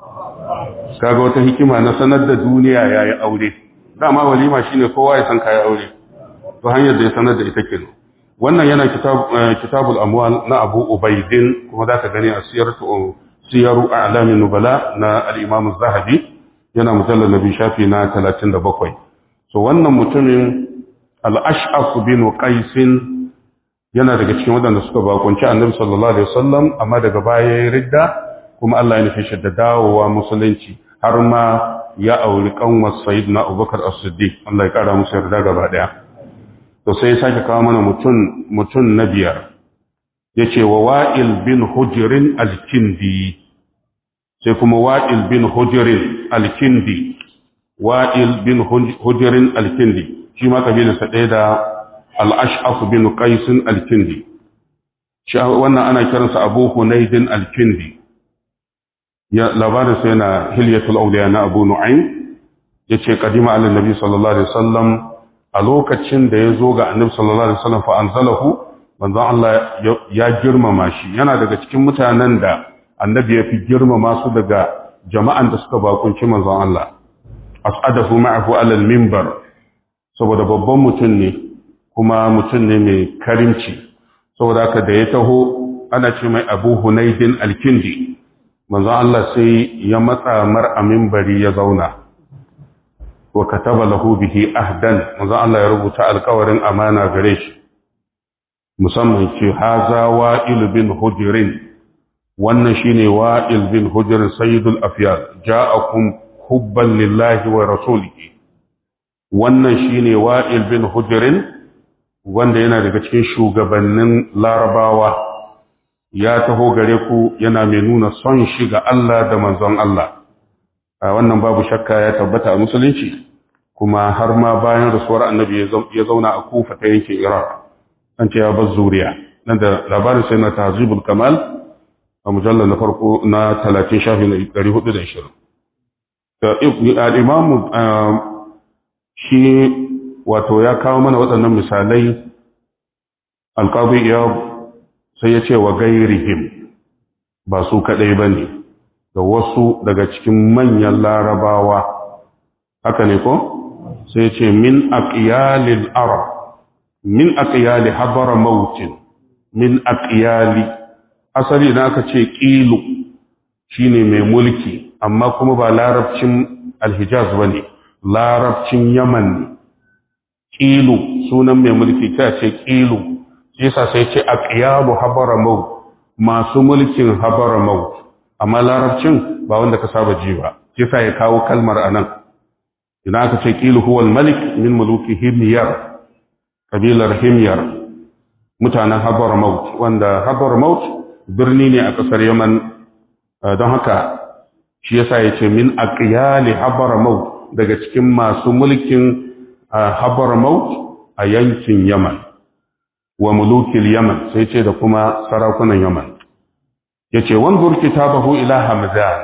kaga wata hikima na sanar da duniya yayi aure dama walima shine kowa ya san kai aure to hanyar da ya sanar da ita kenan wannan yana kitabul amwal na Abu Ubaidin kuma zaka gani a siyaratu siyaru a'lamin nubala na al-Imam az-Zahabi yana mujallal nabi shafi na 37 so wannan mutumin al-Ash'af bin Qais yana daga cikin waɗanda suka bakunci Annabi sallallahu alaihi wasallam amma daga baya ya ridda kuma Allah ya nufi shi da dawowa musulunci har ma ya auri kanwar Sayyidina Abubakar As-Siddiq Allah ya kara musu yarda gaba daya to sai ya sake kawo mana mutum mutum na biyar yace wa Wa'il bin Hujrin al-Kindi sai kuma Wa'il bin Hujrin al-Kindi Wa'il bin Hujrin al-Kindi shi ma kabilarsa ɗaya da al-Ash'af bin Qais al-Kindi wannan ana kiransa Abu Hunaydin al-Kindi ya labarin sai na Hilyatul Awliya na Abu Nu'aym yace kadima ala nabi sallallahu alaihi wasallam a lokacin da ya zo ga annabi sallallahu alaihi wasallam fa anzalahu manzon Allah ya girmama shi yana daga cikin mutanen da annabi ya fi girmama su daga jama'an da suka bakunci manzon Allah as'adahu ma'ahu ala al-minbar saboda babban mutum ne kuma mutum ne mai karimci saboda haka da ya taho ana ce mai Abu Hunaydin al-Kindi manzon Allah sai ya matsa mar a minbari ya zauna wa kataba lahu bihi ahdan manzo Allah ya rubuta alƙawarin amana gare shi musamman ce haza wa'il bin hujrin wannan shine wa'il bin hujrin sayyidul afyal ja'akum hubban lillahi wa rasulihi wannan shine wa'il bin hujrin wanda yana daga cikin shugabannin larabawa ya taho gare ku yana mai nuna son shi ga Allah da manzon Allah wannan babu shakka ya tabbata a musulunci kuma har ma bayan rasuwar annabi ya zauna a kufa ta yankin iraq an ce ya bar zuriya nan da labarin sai na tahzibul kamal a mujallar na farko na 30 shafi na 420 al-imamu shi wato ya kawo mana waɗannan misalai alƙawai ya sai ya ce wa gairihim ba su kaɗai ba ne da wasu daga cikin manyan larabawa haka ne ko sai ce min aqyalil arab min aqyali habara mautin min aqyali asali na aka ce qilu shine mai mulki amma kuma ba larabcin alhijaz bane larabcin yaman ne qilu sunan mai mulki ta ce qilu yasa sai ce aqyalu habara maut masu mulkin habara maut amma larabcin ba wanda ka saba ji ba yasa ya kawo kalmar anan idan aka ce ƙilu huwal malik min muluki himyar kabilar himyar mutanen habar maut wanda habar maut birni ne a ƙasar yaman don haka shi yasa ya ce min aqyali habar maut daga cikin masu mulkin habar maut a yankin yaman wa mulukil yaman sai ce da kuma sarakunan yaman ya ce wanzur kitabahu ila hamzan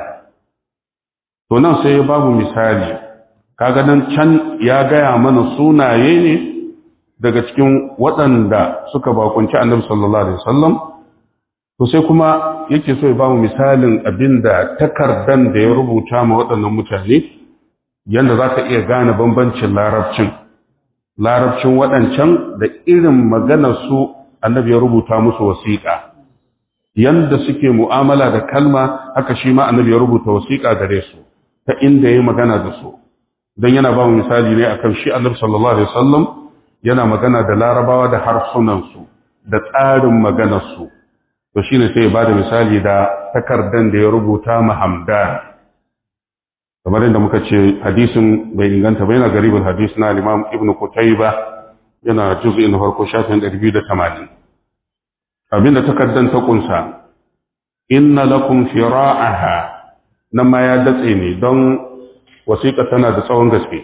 to nan sai babu misali kaga nan can ya gaya mana sunaye ne daga cikin waɗanda suka bakunci annabi sallallahu alaihi wasallam to sai kuma yake so ya ba mu misalin abinda takardan da ya rubuta ma waɗannan mutane yanda za ka iya gane bambancin larabcin larabcin waɗancan da irin maganar su annabi ya rubuta musu wasiƙa yanda suke mu'amala da kalma haka shi ma annabi ya rubuta wasiƙa gare su ta inda ya magana da su don yana ba mu misali ne akan shi annabi sallallahu alaihi wasallam yana magana da larabawa da harsunansu da tsarin maganarsu to shine sai ya bada misali da takardan da ya rubuta ma hamdan kamar yadda muka ce hadisin bai inganta ba yana garibin hadis na imam ibnu kutayba yana juz'in na farko shafin 280 abinda takardan ta kunsa inna lakum fira'aha nan ma ya datse ne don wasiƙa tana da tsawon gaske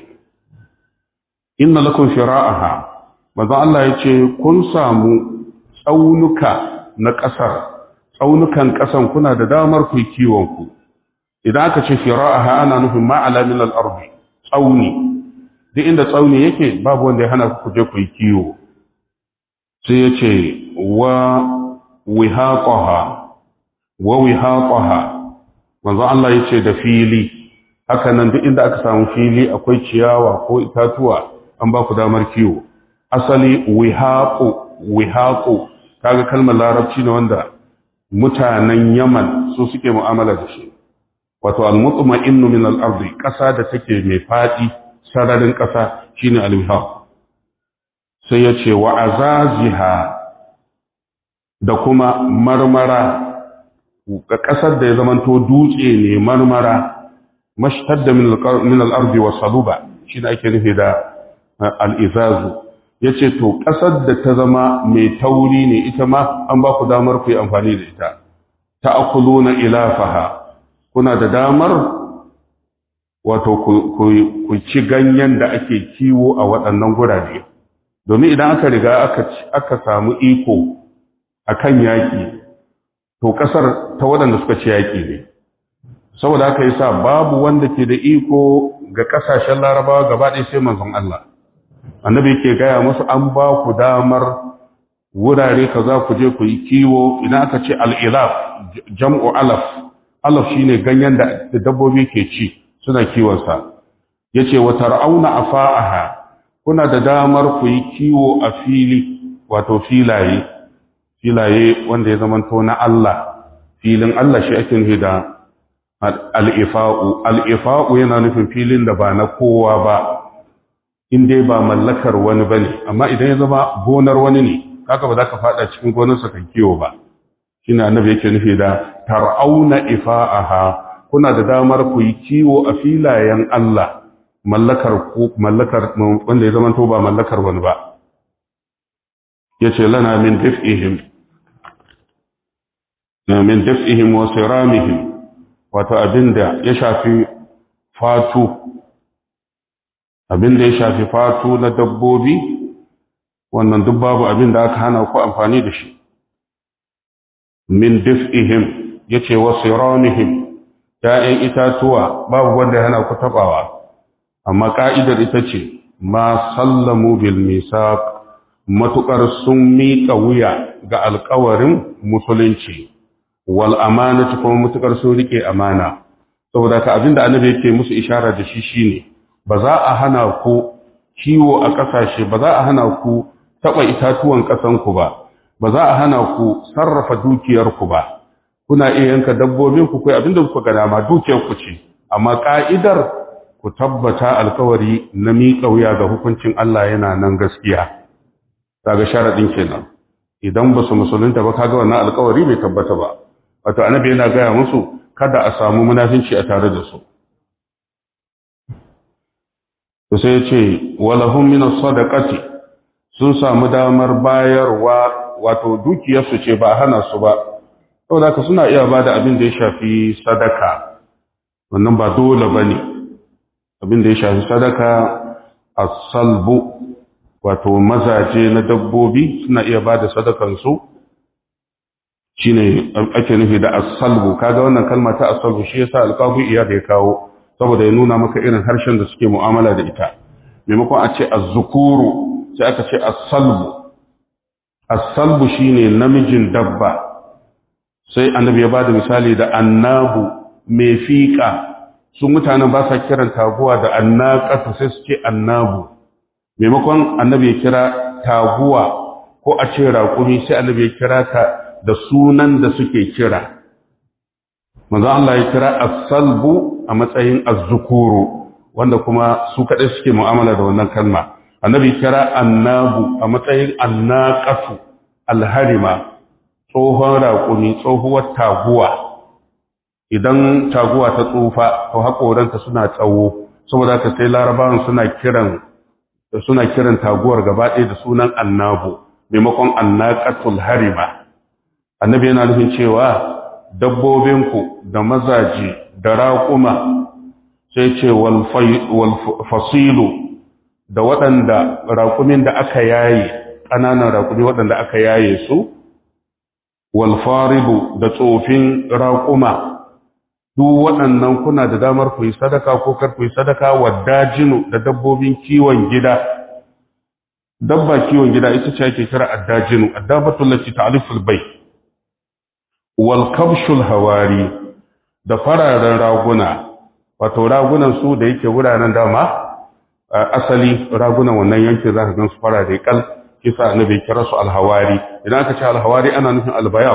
inna lakum fira'aha manzo Allah yace kun samu tsaunuka na ƙasar tsaunukan ƙasan kuna da damar ku kiwon ku idan aka ce fira'aha ana nufin ma'ala min al-ardi tsauni duk inda tsauni yake babu wanda ya hana ku je ku yi kiwo sai yace wa wihaqaha wa wihaqaha manzo Allah yace da fili haka nan duk inda aka samu fili akwai ciyawa ko itatuwa an ba ku damar kiwo asali wihaqu wihaqu kaga kalmar larabci ne wanda mutanen Yaman su suke mu'amala da shi wato al-mutma'innu min al-ardi kasa da take mai fadi sararin kasa shine al-wihaq sai yace wa azaziha da kuma marmara ga kasar da ya zamanto dutse ne marmara mashtadda min al-ardi wa saluba shine ake nufi da al-izazu yace to kasar da ta zama mai tauri ne ita ma an ba ku damar ku yi amfani da ita ta'kuluna ilafaha kuna da damar wato ku ci ganyen da ake kiwo a waɗannan gurare domin idan aka riga aka samu iko akan yaƙi to ƙasar ta waɗanda suka ci yaƙi ne saboda haka yasa babu wanda ke da iko ga ƙasashen larabawa gaba ɗaya sai manzon Allah annabi yake gaya musu an ba ku damar wurare kaza ku je ku yi kiwo idan aka ce al-ilaf jam'u alaf alaf shine ganyen da dabbobi ke ci suna kiwon sa yace wa tar'auna afa'aha kuna da damar ku yi kiwo a fili wato filaye filaye wanda ya zamanto na Allah filin Allah shi ake nufi da al'ifa'u al'ifa'u yana nufin filin da ba na kowa ba in dai ba mallakar wani ba ne amma idan ya zama gonar wani ne kaka ba za ka fada cikin gonarsa kan kiwo ba shi ne annabi yake nufi da tar'auna ifa'aha kuna da damar ku yi kiwo a filayen Allah mallakar mallakar wanda ya zamanto ba mallakar wani ba yace lana min daf'ihim min daf'ihim wa siramihim wato abinda ya shafi fatu abinda ya shafi fatu na dabbobi wannan duk babu abinda aka hana ku amfani da shi min daf'ihim yace wa siramihim ya'yan itatuwa babu wanda ya hana ku tabawa amma ka'idar ita ce ma sallamu bil misaq matukar sun miƙa wuya ga alƙawarin musulunci wal amanati kuma matukar sun rike amana saboda ka abinda annabi yake musu ishara da shi shine ba za a hana ku kiwo a ƙasashe ba za a hana ku taɓa itatuwan ƙasanku ba ba za a hana ku sarrafa dukiyarku ba kuna iya yanka dabbobin ku kai abinda kuka ga dama dukiyar ku ce amma ka'idar ku tabbata alkawari na miƙa wuya ga hukuncin Allah yana nan gaskiya kaga sharadin kenan idan ba su musulunta ba kaga wannan alkawari bai tabbata ba wato annabi yana gaya musu kada a samu munafinci a tare da su to sai ce walahum min sadaqati sun samu damar bayarwa wato dukiyarsu ce ba hana su ba saboda haka suna iya bada abin da ya shafi sadaka wannan ba dole bane abin da ya shafi sadaka as-salbu wato mazaje na dabbobi suna iya bada sadakan su shine ake nufi da as-salbu kaga wannan kalma ta as-salbu shi yasa alqabi iya da ya kawo saboda ya nuna maka irin harshen da suke mu'amala da ita maimakon a ce az-zukuru sai aka ce as-salbu as-salbu shine namijin dabba sai annabi ya bada misali da annabu mai fiƙa su mutanen ba sa kiran taguwa da annaqatu sai su ce annabu maimakon annabi ya kira taguwa ko a ce raƙumi sai annabi ya kira ta da sunan da suke kira manzo Allah ya kira as-salbu a matsayin az-zukuru wanda kuma su kadai suke mu'amala da wannan kalma annabi ya kira annabu a matsayin annaqatu alharima tsohon raƙumi tsohuwar taguwa idan taguwa ta tsufa to haƙoranta suna tsawo saboda ka sai larabawan suna kiran suna kiran taguwar gaba ɗaya da sunan annabu maimakon annaqatul harima annabi yana nufin cewa dabbobinku da mazaji da raƙuma sai ce wal fasilu da waɗanda raƙumin da aka yaye ƙananan raƙumi waɗanda aka yaye su wal faribu da tsofin raƙuma duk waɗannan kuna da damar ku yi sadaka ko kar ku yi sadaka wa dajinu da dabbobin kiwon gida dabba kiwon gida ita ce ake kira addajinu addabatul lati ta'riful bay wal kabshul hawari da fararen raguna wato ragunan su da yake wuraren dama asali ragunan wannan yankin zaka gan su farare kal kisa annabi kira su alhawari idan aka ce alhawari ana nufin albayab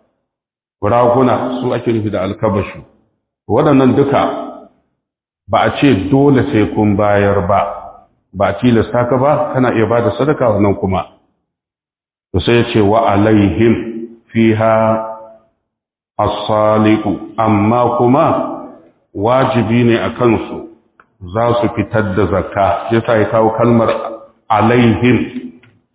raguna su ake nufi da alkabashu waɗannan duka ba a ce dole sai kun bayar ba ba a tilasta ka ba kana iya ba da sadaka wannan kuma to sai ya ce wa alaihim fiha as-saliqu amma kuma wajibi ne a kansu za su fitar da zakka yasa ya kawo kalmar alaihim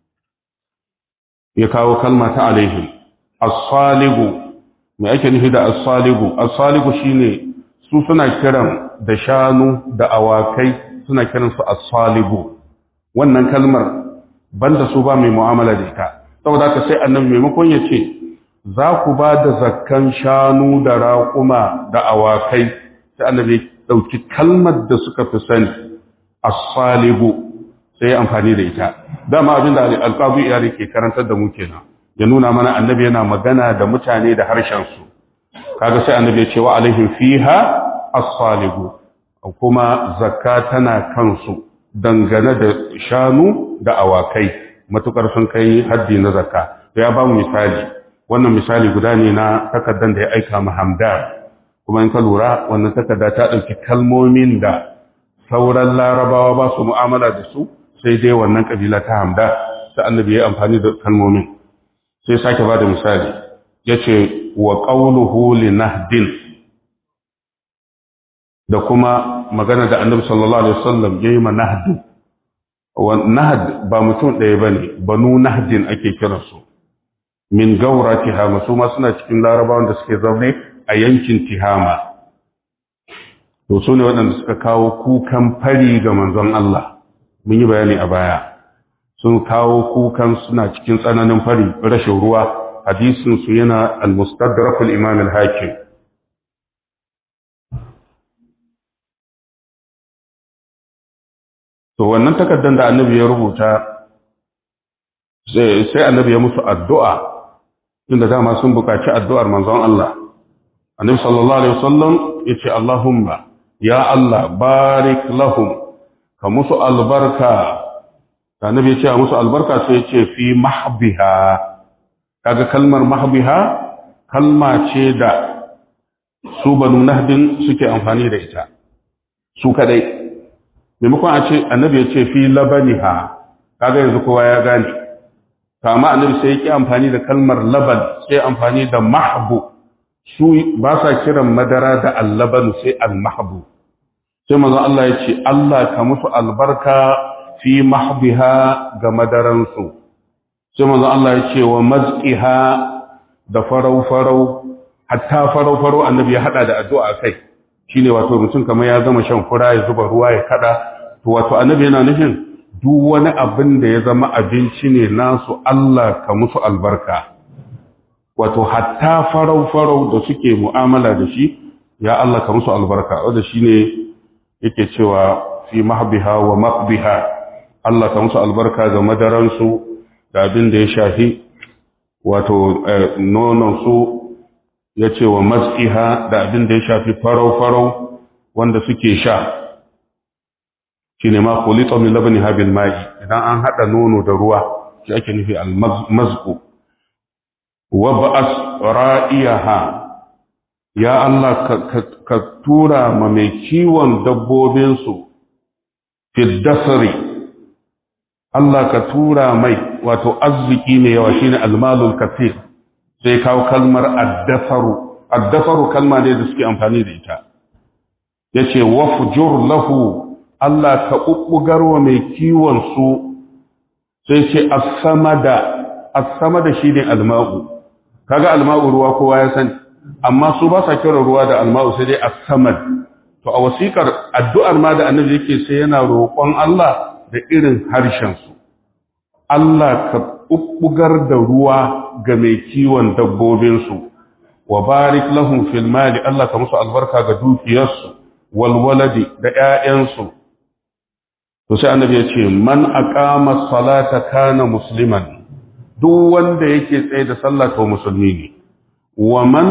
ya kawo kalma ta alaihim as-saliqu me ake nufi da as-saliqu as-saliqu shine su suna kiran da shanu da awakai suna kiransu as-saliqu wannan kalmar banda su ba mai mu'amala da ita saboda haka sai annabi maimakon ya ce za ku ba da zakkan shanu da raƙuma da awakai sai annabi ɗauki kalmar da suka fi sani as-salibu sai amfani da ita dama abin da alƙabu iyali ke karantar da mu kenan ya nuna mana annabi yana magana da mutane da harshen su kaga sai annabi ya ce wa alaihim fiha as-salibu kuma zakka tana kansu dangane da shanu da awakai matukar sun kai haddi na zakka ya ba mu misali wannan misali guda ne na takardar da ya aika ma hamdan kuma in ka lura wannan takarda ta ɗauki kalmomin da sauran larabawa ba su mu'amala da su sai dai wannan ƙabila ta hamda ta annabi ya amfani da kalmomin sai sake ba da misali ya ce wa ƙauluhu li nahdin da kuma magana da annabi sallallahu alaihi wasallam ya yi ma nahdin wa nahd ba mutum ɗaya ba ne banu nahdin ake kiransu min gaura tihama su ma suna cikin larabawan da suke zaune a yankin tihama to su ne waɗanda suka kawo kukan fari ga manzon Allah mun yi bayani a baya sun kawo kukan suna cikin tsananin fari rashin ruwa hadisin su yana al-mustadrakul imam al-hakim to wannan takardar da annabi ya rubuta sai annabi ya musu addu'a inda dama sun buƙaci addu'ar manzon Allah annabi sallallahu alaihi wasallam yace Allahumma ya Allah barik lahum ka musu albarka annabi yace a musu albarka sai yace fi mahbiha kaga kalmar mahbiha kalma ce da su banu nahdin suke amfani da ita su kadai maimakon a ce annabi yace fi labaniha kaga yanzu kowa ya gane kama annabi sai yake amfani da kalmar laban sai amfani da mahbu su ba sa kiran madara da allaban sai almahbu sai manzo Allah ya ce Allah ka musu albarka fi mahbiha ga madaransu sai manzo Allah ya ce wa mazqiha da farau farau hatta farau farau annabi ya hada da addu'a kai shine wato mutum kamar ya gama shan fura ya zuba ruwa ya kada to wato annabi yana nufin duk wani abin da ya zama abinci ne nasu Allah ka musu albarka wato hatta farau-farau da suke mu'amala da shi ya Allah ka musu albarka wanda shi ne yake cewa fi mahbiha wa maqbiha Allah ka musu albarka ga madaransu da abin da ya shafi wato nononsu ya ce wa matsiha da abin da ya shafi farau-farau wanda suke sha shi ne ma kulito min labani habil mai idan an haɗa nono da ruwa shi ake nufi al-mazku wa ba'as ra'iyaha ya Allah ka tura ma mai kiwon dabbobinsu fi dasari Allah ka tura mai wato arziki mai yawa shine almalul kathir sai kawo kalmar addafaru addafaru kalma ne da suke amfani da ita yace wafjur lahu Allah ka ubbugar wa mai kiwon su sai ce as-samada as-samada shine alma'u kaga alma'u ruwa kowa ya sani amma su ba sa kira ruwa da alma'u sai dai as-samad to a wasikar addu'ar ma da annabi yake sai yana roƙon Allah da irin harshen su Allah ka ubbugar da ruwa ga mai kiwon dabbobin su wa barik lahum fil mali Allah ka musu albarka ga dukiyarsu wal waladi da ƴaƴansu to sai annabi ya ce man aqama salata kana musliman duk wanda yake tsaye da sallah to musulmi ne wa man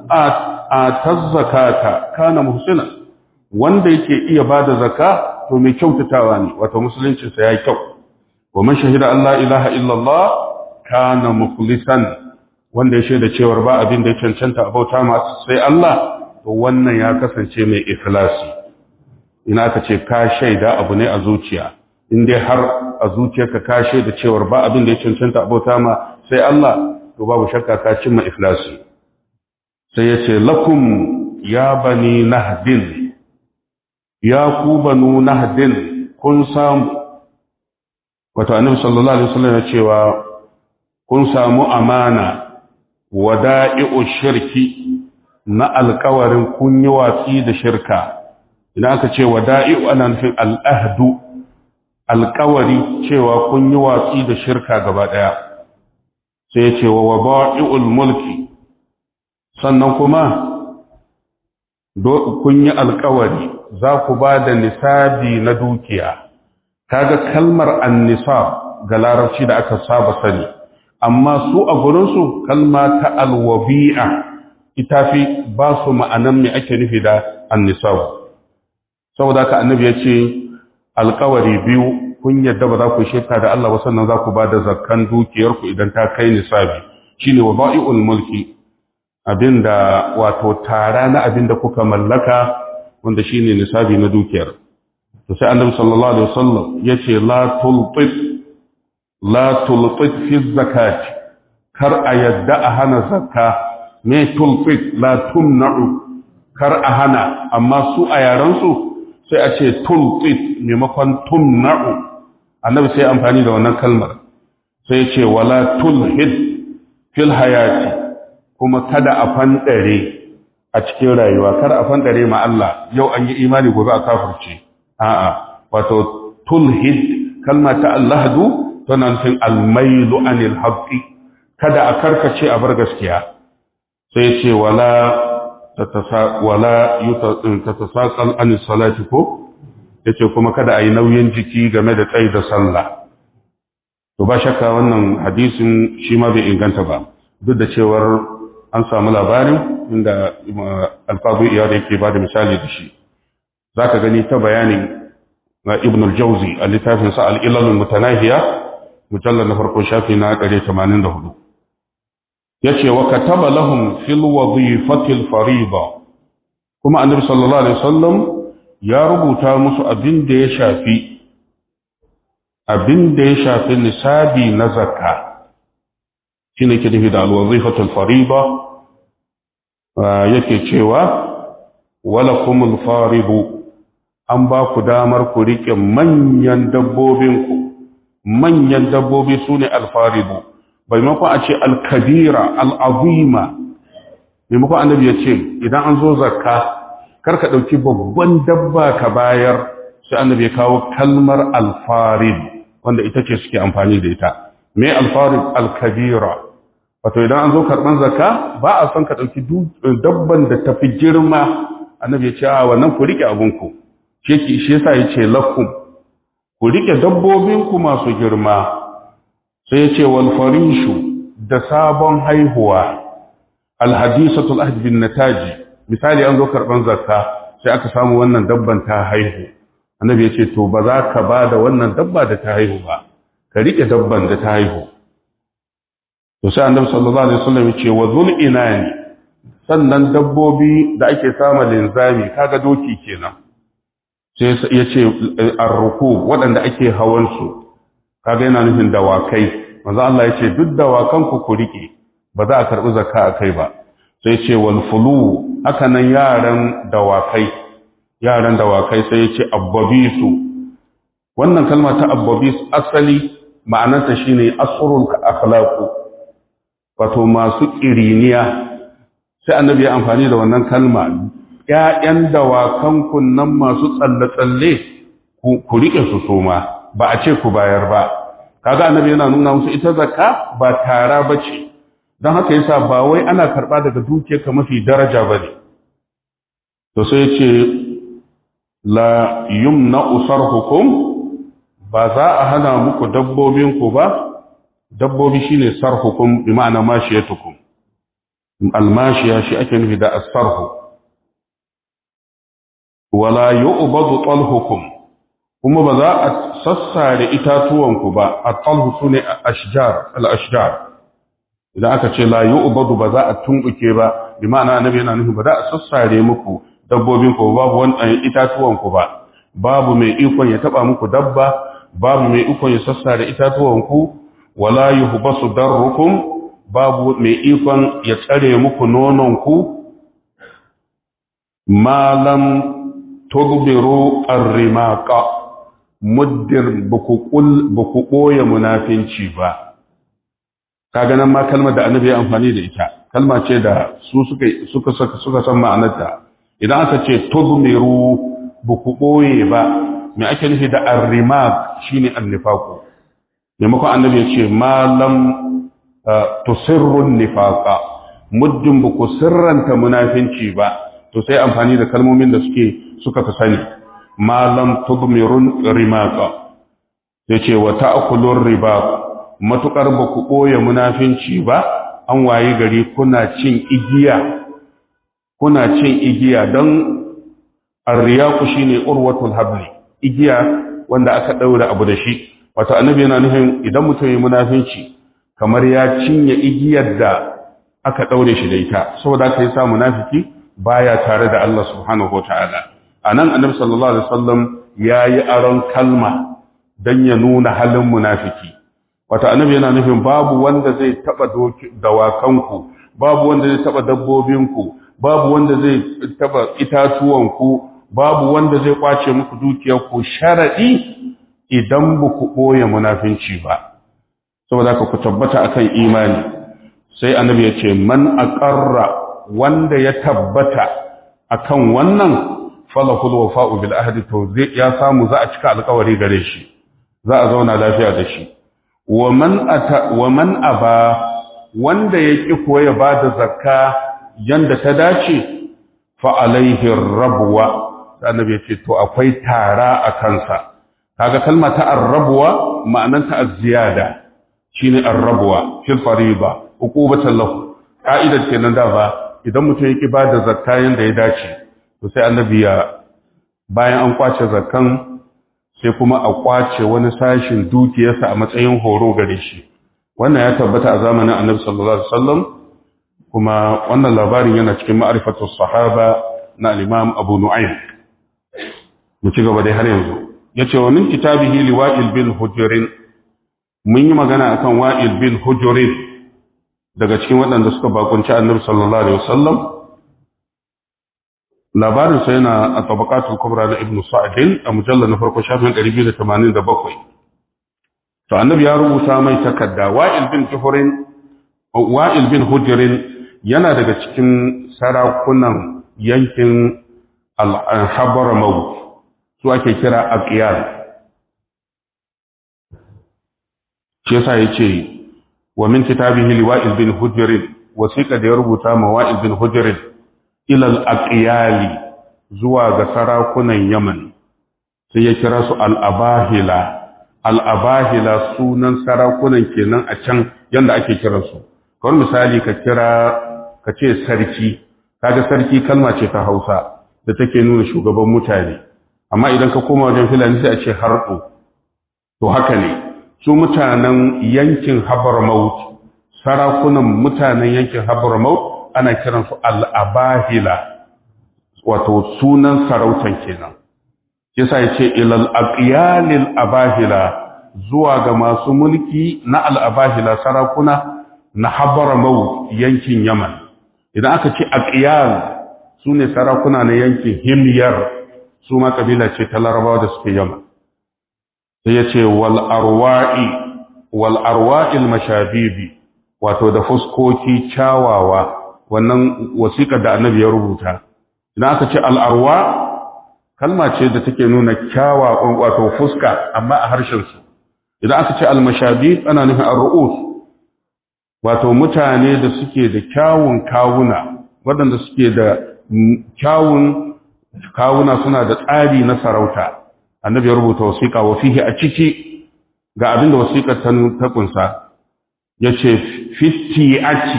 ataz zakata kana muhsina wanda yake iya bada zakka to mai kyautatawa ne wato musulunci sa yayi kyau wa man shahida Allah ilaha illallah kana mukhlisan wanda ya shaida cewa ba abin da ya cancanta a bauta ma sai Allah to wannan ya kasance mai ikhlasi ina aka ce ka shaida abu ne a zuciya in dai har a zuciyarka ka shaida cewa ba abin da ya cancanta a bauta ma sai Allah to babu shakka ka cimma ikhlasi sai ya ce lakum ya bani nahdin ya ku banu nahdin kun samu wato annabi sallallahu alaihi wasallam ya cewa kun samu amana wada'i'u shirki na alkawarin kun yi watsi da shirka idan aka ce wada'i'u ana nufin al'ahdu alkawari cewa kun yi watsi da shirka gaba daya sai ya ce wa waba'i'ul mulki sannan kuma kun yi alkawari za ku ba da nisabi na dukiya kaga kalmar annisab ga larabci da aka saba sani amma su a gurinsu kalma ta alwabi'a ita fi ba su ma'anan mai ake nufi da annisab saboda ka annabi ya ce alkawari biyu kun yadda ba za ku shirka da Allah ba sannan za ku ba da zakkan dukiyarku idan ta kai nisabi shine waba'i'ul mulki abinda wato tara na abinda kuka mallaka wanda shine nisabi na dukiyar to sai annabi sallallahu alaihi wasallam yace la tulqit la tulqit fi zakati kar a yadda a hana zakka me tulqit la tumna'u kar a hana amma su a yaran su sai a ce tulqit maimakon tumna'u annabi sai amfani da wannan kalmar sai ya ce wala tulhid fil hayati kuma kada a fanɗare a cikin rayuwa kar a fanɗare ma Allah yau an yi imani gobe a kafirce a'a wato tulhid kalma ta allahdu tana nufin almailu anil haqqi kada a karkace a bar gaskiya sai ce wala tatasa wala tatasaqal an salati ko yace kuma kada a yi nauyin jiki game da tsayi da sallah to ba shakka wannan hadisin shi ma bai inganta ba duk da cewar an samu labarin inda alfazu iya da yake ba da misali da shi za ka gani ta bayanin na ibn al-jauzi a littafinsa al'ilalun mutanahiya mujallar na farko shafi na 184 ya ce wa kataba lahum fil wazifatil fariba kuma annabi sallallahu alaihi wasallam ya rubuta musu abin da ya shafi abin da ya shafi nisabi na zakka shi ne ke nufi da alwazifatul fariba yake cewa wala kumul faribu an ba ku damar ku riƙe manyan dabbobinku manyan dabbobi su ne alfaribu maimakon a ce alkabira al'azima maimakon annabi ya ce idan an zo zakka karka ɗauki babban dabba ka bayar sai annabi ya kawo kalmar alfarib wanda ita ce suke amfani da ita me alfarib alkabira wato idan an zo karɓar zakka ba a son ka ɗauki dabban da tafi girma annabi ya ce a wannan ku riƙe abinku shi shi yasa ya ce lakum ku rike dabbobinku masu girma sai ya ce wal farishu da sabon haihuwa alhadisatul ahd bin nataji misali an zo karban zakka sai aka samu wannan dabban ta haihu annabi ya ce to ba za ka ba da wannan dabba da ta haihu ba ka rike dabban da ta haihu to sai annabi sallallahu alaihi wasallam ya ce wa zul inani sannan dabbobi da ake sama linzami kaga doki kenan sai ya ce arruku waɗanda ake hawan su kaga yana nufin dawakai manzo Allah ya ce duk dawakan ku ku rike ba za a karbi zakka a kai ba sai ce wal fulu haka nan yaran dawakai yaran dawakai sai ya ce abbabisu wannan kalma ta abbabis asali ma'anarta shine asrul akhlaqu wato masu kiriniya sai annabi ya amfani da wannan kalma ƴaƴan dawakan kunnan masu tsalle-tsalle ku rike su soma ba a ce ku bayar ba kaga annabi yana nuna musu ita zakka ba tara bace don haka yasa ba wai ana karba daga dukiyarka mafi daraja bane to sai ya ce la yumna usarhukum ba za a hana muku dabbobinku ba dabbobi shine sarhukum bi ma'ana mashiyatukum almashiya shi ake nufi da asarhu wala yu'badu talhukum kuma ba za a sassare itatuwanku ba at-talhu sune ashjar al-ashjar idan aka ce la yu'badu ba za a tumbuke ba bi ma'ana annabi yana nufi ba za a sassare muku dabbobin ku babu wani itatuwan ku ba babu mai ikon ya taba muku dabba babu mai ikon ya sassare itatuwan ku wala yuhbasu darrukum babu mai ikon ya tsare muku nonon ku malam tudbiru arrimaqa muddir buku qul buku boye munafinci ba kaga nan ma kalmar da annabi ya amfani da ita kalma ce da su suka suka suka san ma'anarta idan aka ce tudmiru buku boye ba me ake nufi da arrimaq shine annifaqu maimakon annabi ya ce malam tusirru nifaqa muddin buku sirranta munafinci ba to sai amfani da kalmomin da suke suka fi sani malam tudmirun rimaqa yace wa ta'kulur riba matukar ba ku ɓoye munafinci ba an waye gari kuna cin igiya kuna cin igiya don arriyaku shine urwatul habli igiya wanda aka ɗaura abu da shi wato annabi yana nufin idan mutum ya munafinci kamar ya cinye igiyar da aka ɗaure shi da ita saboda aka yi sa munafiki baya tare da Allah subhanahu wataala anan annabi sallallahu alaihi wasallam yayi aron kalma dan ya nuna halin munafiki wata annabi yana nufin babu wanda zai taba dawakanku babu wanda zai taba dabbobinku babu wanda zai taba itatuwanku babu wanda zai kwace muku dukiyarku sharadi idan ba ku boye munafinci ba saboda ka ku tabbata akan imani sai annabi ya ce man aqarra wanda ya tabbata akan wannan falahul wafa'u bil ahdi to zai ya samu za a cika alƙawari gare shi za a zauna lafiya da shi wa man aba wanda ya ƙi kuwa ya ba da zakka yanda ta dace fa'alaihi rabuwa annabi ya ce to akwai tara a kansa kaga kalma ta arrabuwa ma'ananta az-ziyada shine arrabuwa fil fariba uqubatan lahu ka'idar kenan da ba idan mutum ya ƙi ba da zakka yanda ya dace to sai annabi ya bayan an kwace zakkan sai kuma a kwace wani sashin dukiyarsa a matsayin horo gare shi wannan ya tabbata a zamanin annabi sallallahu alaihi wasallam kuma wannan labarin yana cikin ma'rifatu sahaba na al-imam Abu Nu'aym mu ci gaba dai har yanzu yace wa min kitabihi liwa'il bin hujrin mun yi magana akan wa'il bin hujrin daga cikin waɗanda suka bakunci annabi sallallahu alaihi wasallam labarin sa yana a tabaqatul kubra na ibnu sa'd a mujallal na farko shafin 287 to annabi ya rubuta mai takarda wa'il bin juhurin wa'il bin hujrin yana daga cikin sarakunan yankin al-habramaut su ake kira aqiyal shi yasa yace wa min kitabihi liwa'il bin hujrin wasiqa da ya rubuta ma wa'il bin hujrin ilal aqiyali zuwa ga sarakunan Yaman sai ya kira su al'abahila al'abahila sunan sarakunan kenan a can yadda ake kiransu kawai misali ka kira ka ce sarki kaga sarki kalma ce ta hausa da take nuna shugaban mutane amma idan ka koma wajen filani sai a ce harɗo to haka ne su mutanen yankin habarmaut sarakunan mutanen yankin habarmaut ana kiransu al'abahila wato sunan sarautan kenan yasa ya ce ilal aqyalil abahila zuwa ga masu mulki na al'abahila sarakuna na habarmaut yankin yaman idan aka ce aqyal su ne sarakuna na yankin himyar su ma kabila ce ta larabawa da suke yaman sai ya ce wal arwa'i wal arwa'il mashabibi wato da fuskoki kyawawa wannan wasiƙar da annabi ya rubuta idan aka ce al arwa kalma ce da take nuna kyawa wato fuska amma a harshen su idan aka ce al mashabib ana nufin ar ru'us wato mutane da suke da kyawun kawuna waɗanda suke da kyawun kawuna suna da tsari na sarauta annabi ya rubuta wasiƙa wa fihi a ciki ga abin da wasiƙar ta ta kunsa yace fiti'ati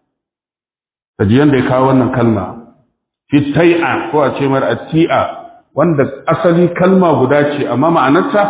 kaji yanda ya kawo wannan kalma fitai'a ko a ce mar ati'a wanda asali kalma guda ce amma ma'anarta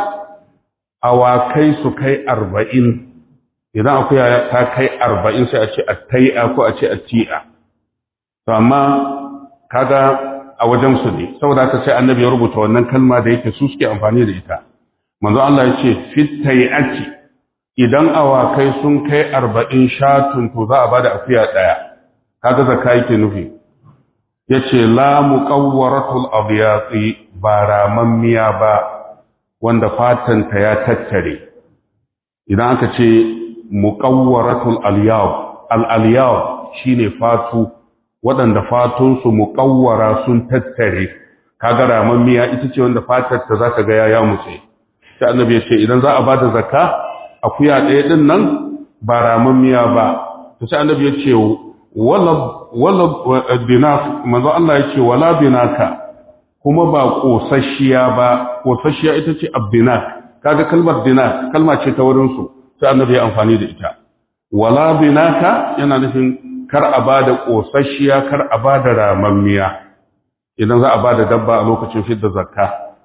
awakai su kai arba'in idan akuya ta kai arba'in sai a ce attai'a ko a ce atti'a to amma kaga a wajen su ne saboda haka sai annabi ya rubuta wannan kalma da yake su suke amfani da ita manzo Allah ya ce fitai'ati idan awakai sun kai arba'in shatun to za a bada akuya daya kaga zakka yake nufi yace la muqawwaratul abyati ba ramammiya ba wanda fatanta ya tattare idan aka ce muqawwaratul alyab al alyab shine fatu waɗanda fatunsu muqawwara sun tattare kaga ramammiya ita ce wanda fatar ta zaka ga ya mutse sai annabi ya ce idan za a bada zakka akuya ɗaya din nan ba ramammiya ba to sai annabi ya ce wala wala binak manzo Allah ya ce wala binaka kuma ba kosasshiya ba kosasshiya ita ce abdinak kaga kalmar dinak kalma ce ta wurin su sai annabi ya amfani da ita wala binaka yana nufin kar a bada kosasshiya kar a bada ramammiya idan za a bada dabba a lokacin fidda zakka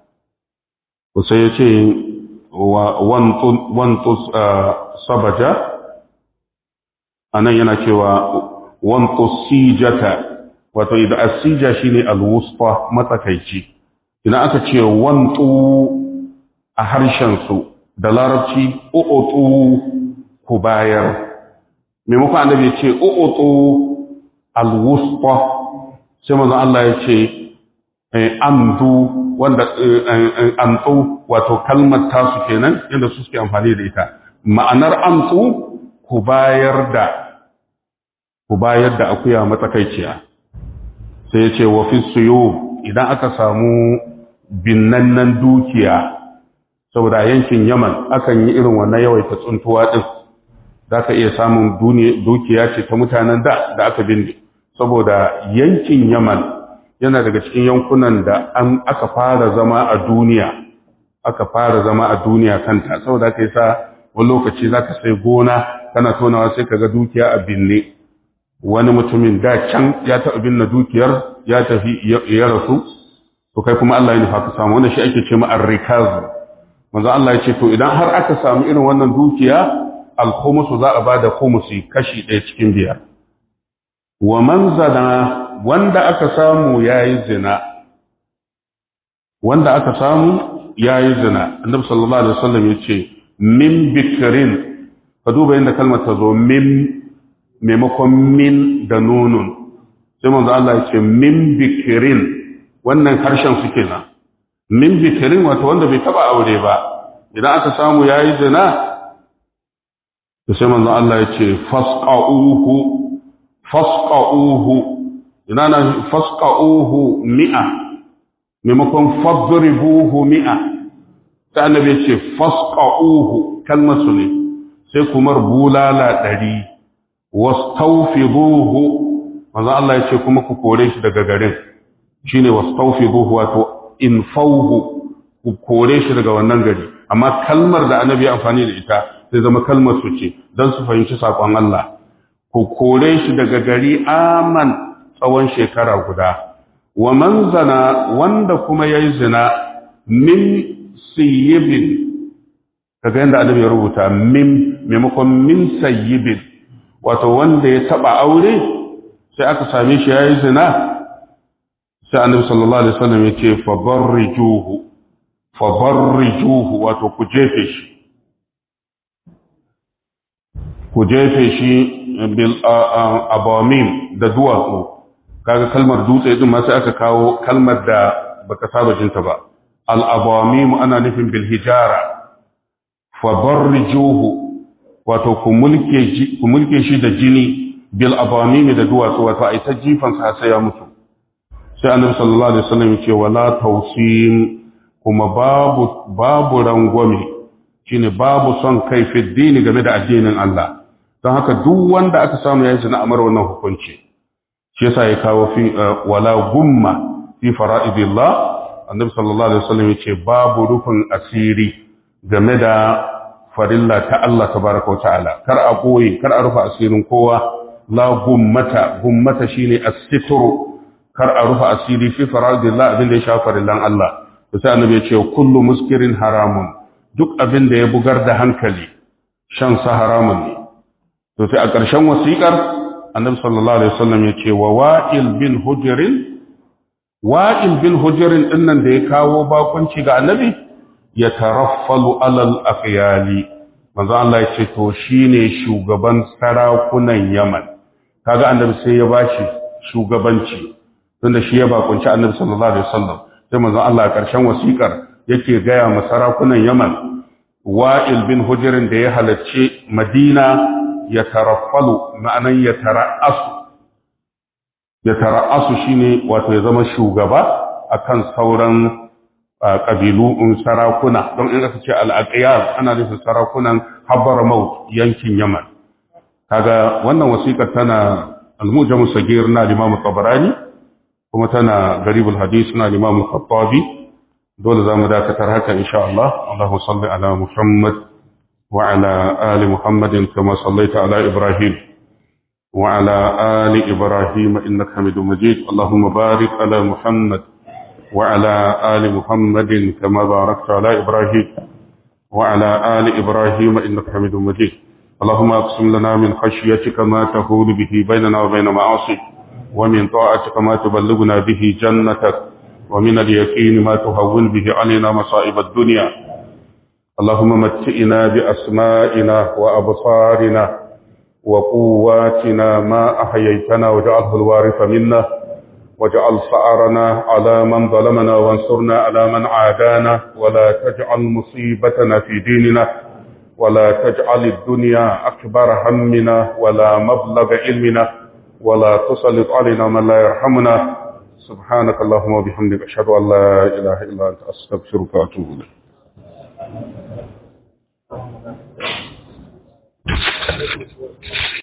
ko sai ya ce wantus sabaja anan yana cewa wantus sijata wato idan asija shine alwusfa matsakaici idan aka ce wantu a harshen su da larabci u'utu ku bayar maimakon annabi ya ce u'utu alwusfa sai manzon Allah ya ce amdu wanda amtu wato kalmar tasu kenan inda su suke amfani da ita ma'anar amtu ku bayar da ku bayar da akuya matsakaiciya sai ya ce wa fi suyo idan aka samu binnannan dukiya saboda yankin yaman akan yi irin wannan yawaita tsuntuwa din za ka iya samun dukiya ce ta mutanen da da aka binne saboda yankin yaman yana daga cikin yankunan da an aka fara zama a duniya aka fara zama a duniya kanta saboda aka yi sa wani lokaci za ka sai gona kana tonawa sai ka ga dukiya a binne wani mutumin da can ya taɓa binne dukiyar ya tafi ya rasu to kai kuma Allah ya nufa ka samu wannan shi ake ce ma arrikaz manzo Allah ya ce to idan har aka samu irin wannan dukiya alkhumusu za a bada khumusi kashi ɗaya cikin biyar wa man zana wanda aka samu yayi zina wanda aka samu yayi zina annabi sallallahu alaihi wasallam yace min bikrin ka duba inda kalmar ta zo min maimakon min da nunun sai manzo Allah yace min bikrin wannan harshen su kenan min bikrin wato wanda bai taba aure ba idan aka samu yayi zina to sai manzo Allah yace fasqa'uhu fasqa'uhu ina na fasqa'uhu mi'a maimakon fadribuhu mi'a ta annabi ya ce fasqa'uhu kalmar su ne sai kuma bulala ɗari wastawfiduhu manzo Allah ya ce kuma ku kore shi daga garin shine wastawfiduhu wato infauhu ku kore shi daga wannan gari amma kalmar da annabi ya amfani da ita sai zama kalmar su ce don su fahimci saƙon Allah ku kore shi daga gari aman tsawon shekara guda wa man zana wanda kuma yayi zina min siyibin kaga yanda annabi ya rubuta min maimakon min sayyibin wato wanda ya taba aure sai aka same shi yayi zina sai annabi sallallahu alaihi wasallam ya ce fa barrijuhu fa barrijuhu wato ku jefe shi ku jefe shi bil abamim da duwatsu kaga kalmar dutse din ma sai aka kawo kalmar da baka saba jinta ba al abamim ana nufin bil hijara fa barrijuhu wato ku mulke shi ku mulke shi da jini bil abamim da duwatsu wato ai ta jifan sa sai ya mutu sai annabi sallallahu alaihi wasallam ya ce wala tawsim kuma babu babu rangwame shine babu son kai fi dini game da addinin Allah don haka duk wanda aka samu yayin zina amar wannan hukunci shi yasa ya kawo fi wala gumma fi fara'idillah annabi sallallahu alaihi wasallam ya ce babu rufin asiri game da farilla ta Allah tabaraka wa ta'ala kar a koyi kar a rufa asirin kowa la gummata gummata shine as-sitru kar a rufa asiri fi faradillah abin da ya shafa farillan Allah to sai annabi ya ce kullu muskirin haramun duk abin da ya bugar da hankali shan sa haramun ne to sai a ƙarshen wasiƙar annabi sallallahu alaihi wasallam ya ce wa wa'il bin hujrin wa'il bin hujrin dinnan da ya kawo bakunci ga annabi ya taraffalu alal afyali manzo Allah ya ce to shine shugaban sarakunan Yaman kaga annabi sai ya bashi shugabanci tunda shi ya bakunci annabi sallallahu alaihi wasallam sai manzo Allah a ƙarshen wasiƙar yake gaya ma sarakunan Yaman wa'il bin hujrin da ya halarci Madina ya taraffalu ma'anan ya tara'asu ya tara'asu shine wato ya zama shugaba akan sauran ƙabilu in sarakuna don in aka ce al'aqiyar ana nufin sarakunan habbar maut yankin yaman kaga wannan wasiƙar tana al-mujamu sagir na limamu tabarani kuma tana garibul hadis na limamu khattabi dole za mu dakatar haka insha Allah Allahu salli ala Muhammad wa ala ali Muhammadin kama sallaita ala Ibrahim wa ala ali Ibrahim innaka Hamidum Majid Allahumma barik ala Muhammad وعلى آل محمد كما باركت على إبراهيم وعلى آل إبراهيم إنك حميد مجيد اللهم اقسم لنا من خشيتك ما تهول به بيننا وبين معاصيك ومن طاعتك ما تبلغنا به جنتك ومن اليقين ما تهون به علينا مصائب الدنيا اللهم متئنا بأسمائنا وأبصارنا وقواتنا ما أحييتنا وجعله الوارث منا واجعل ثأرنا على من ظلمنا وانصرنا على من عادانا ولا تجعل مصيبتنا في ديننا ولا تجعل الدنيا أكبر همنا ولا مبلغ علمنا ولا تسلط علينا من لا يرحمنا سبحانك اللهم وبحمدك أشهد أن لا إله إلا أنت أستغفرك وأتوب إليك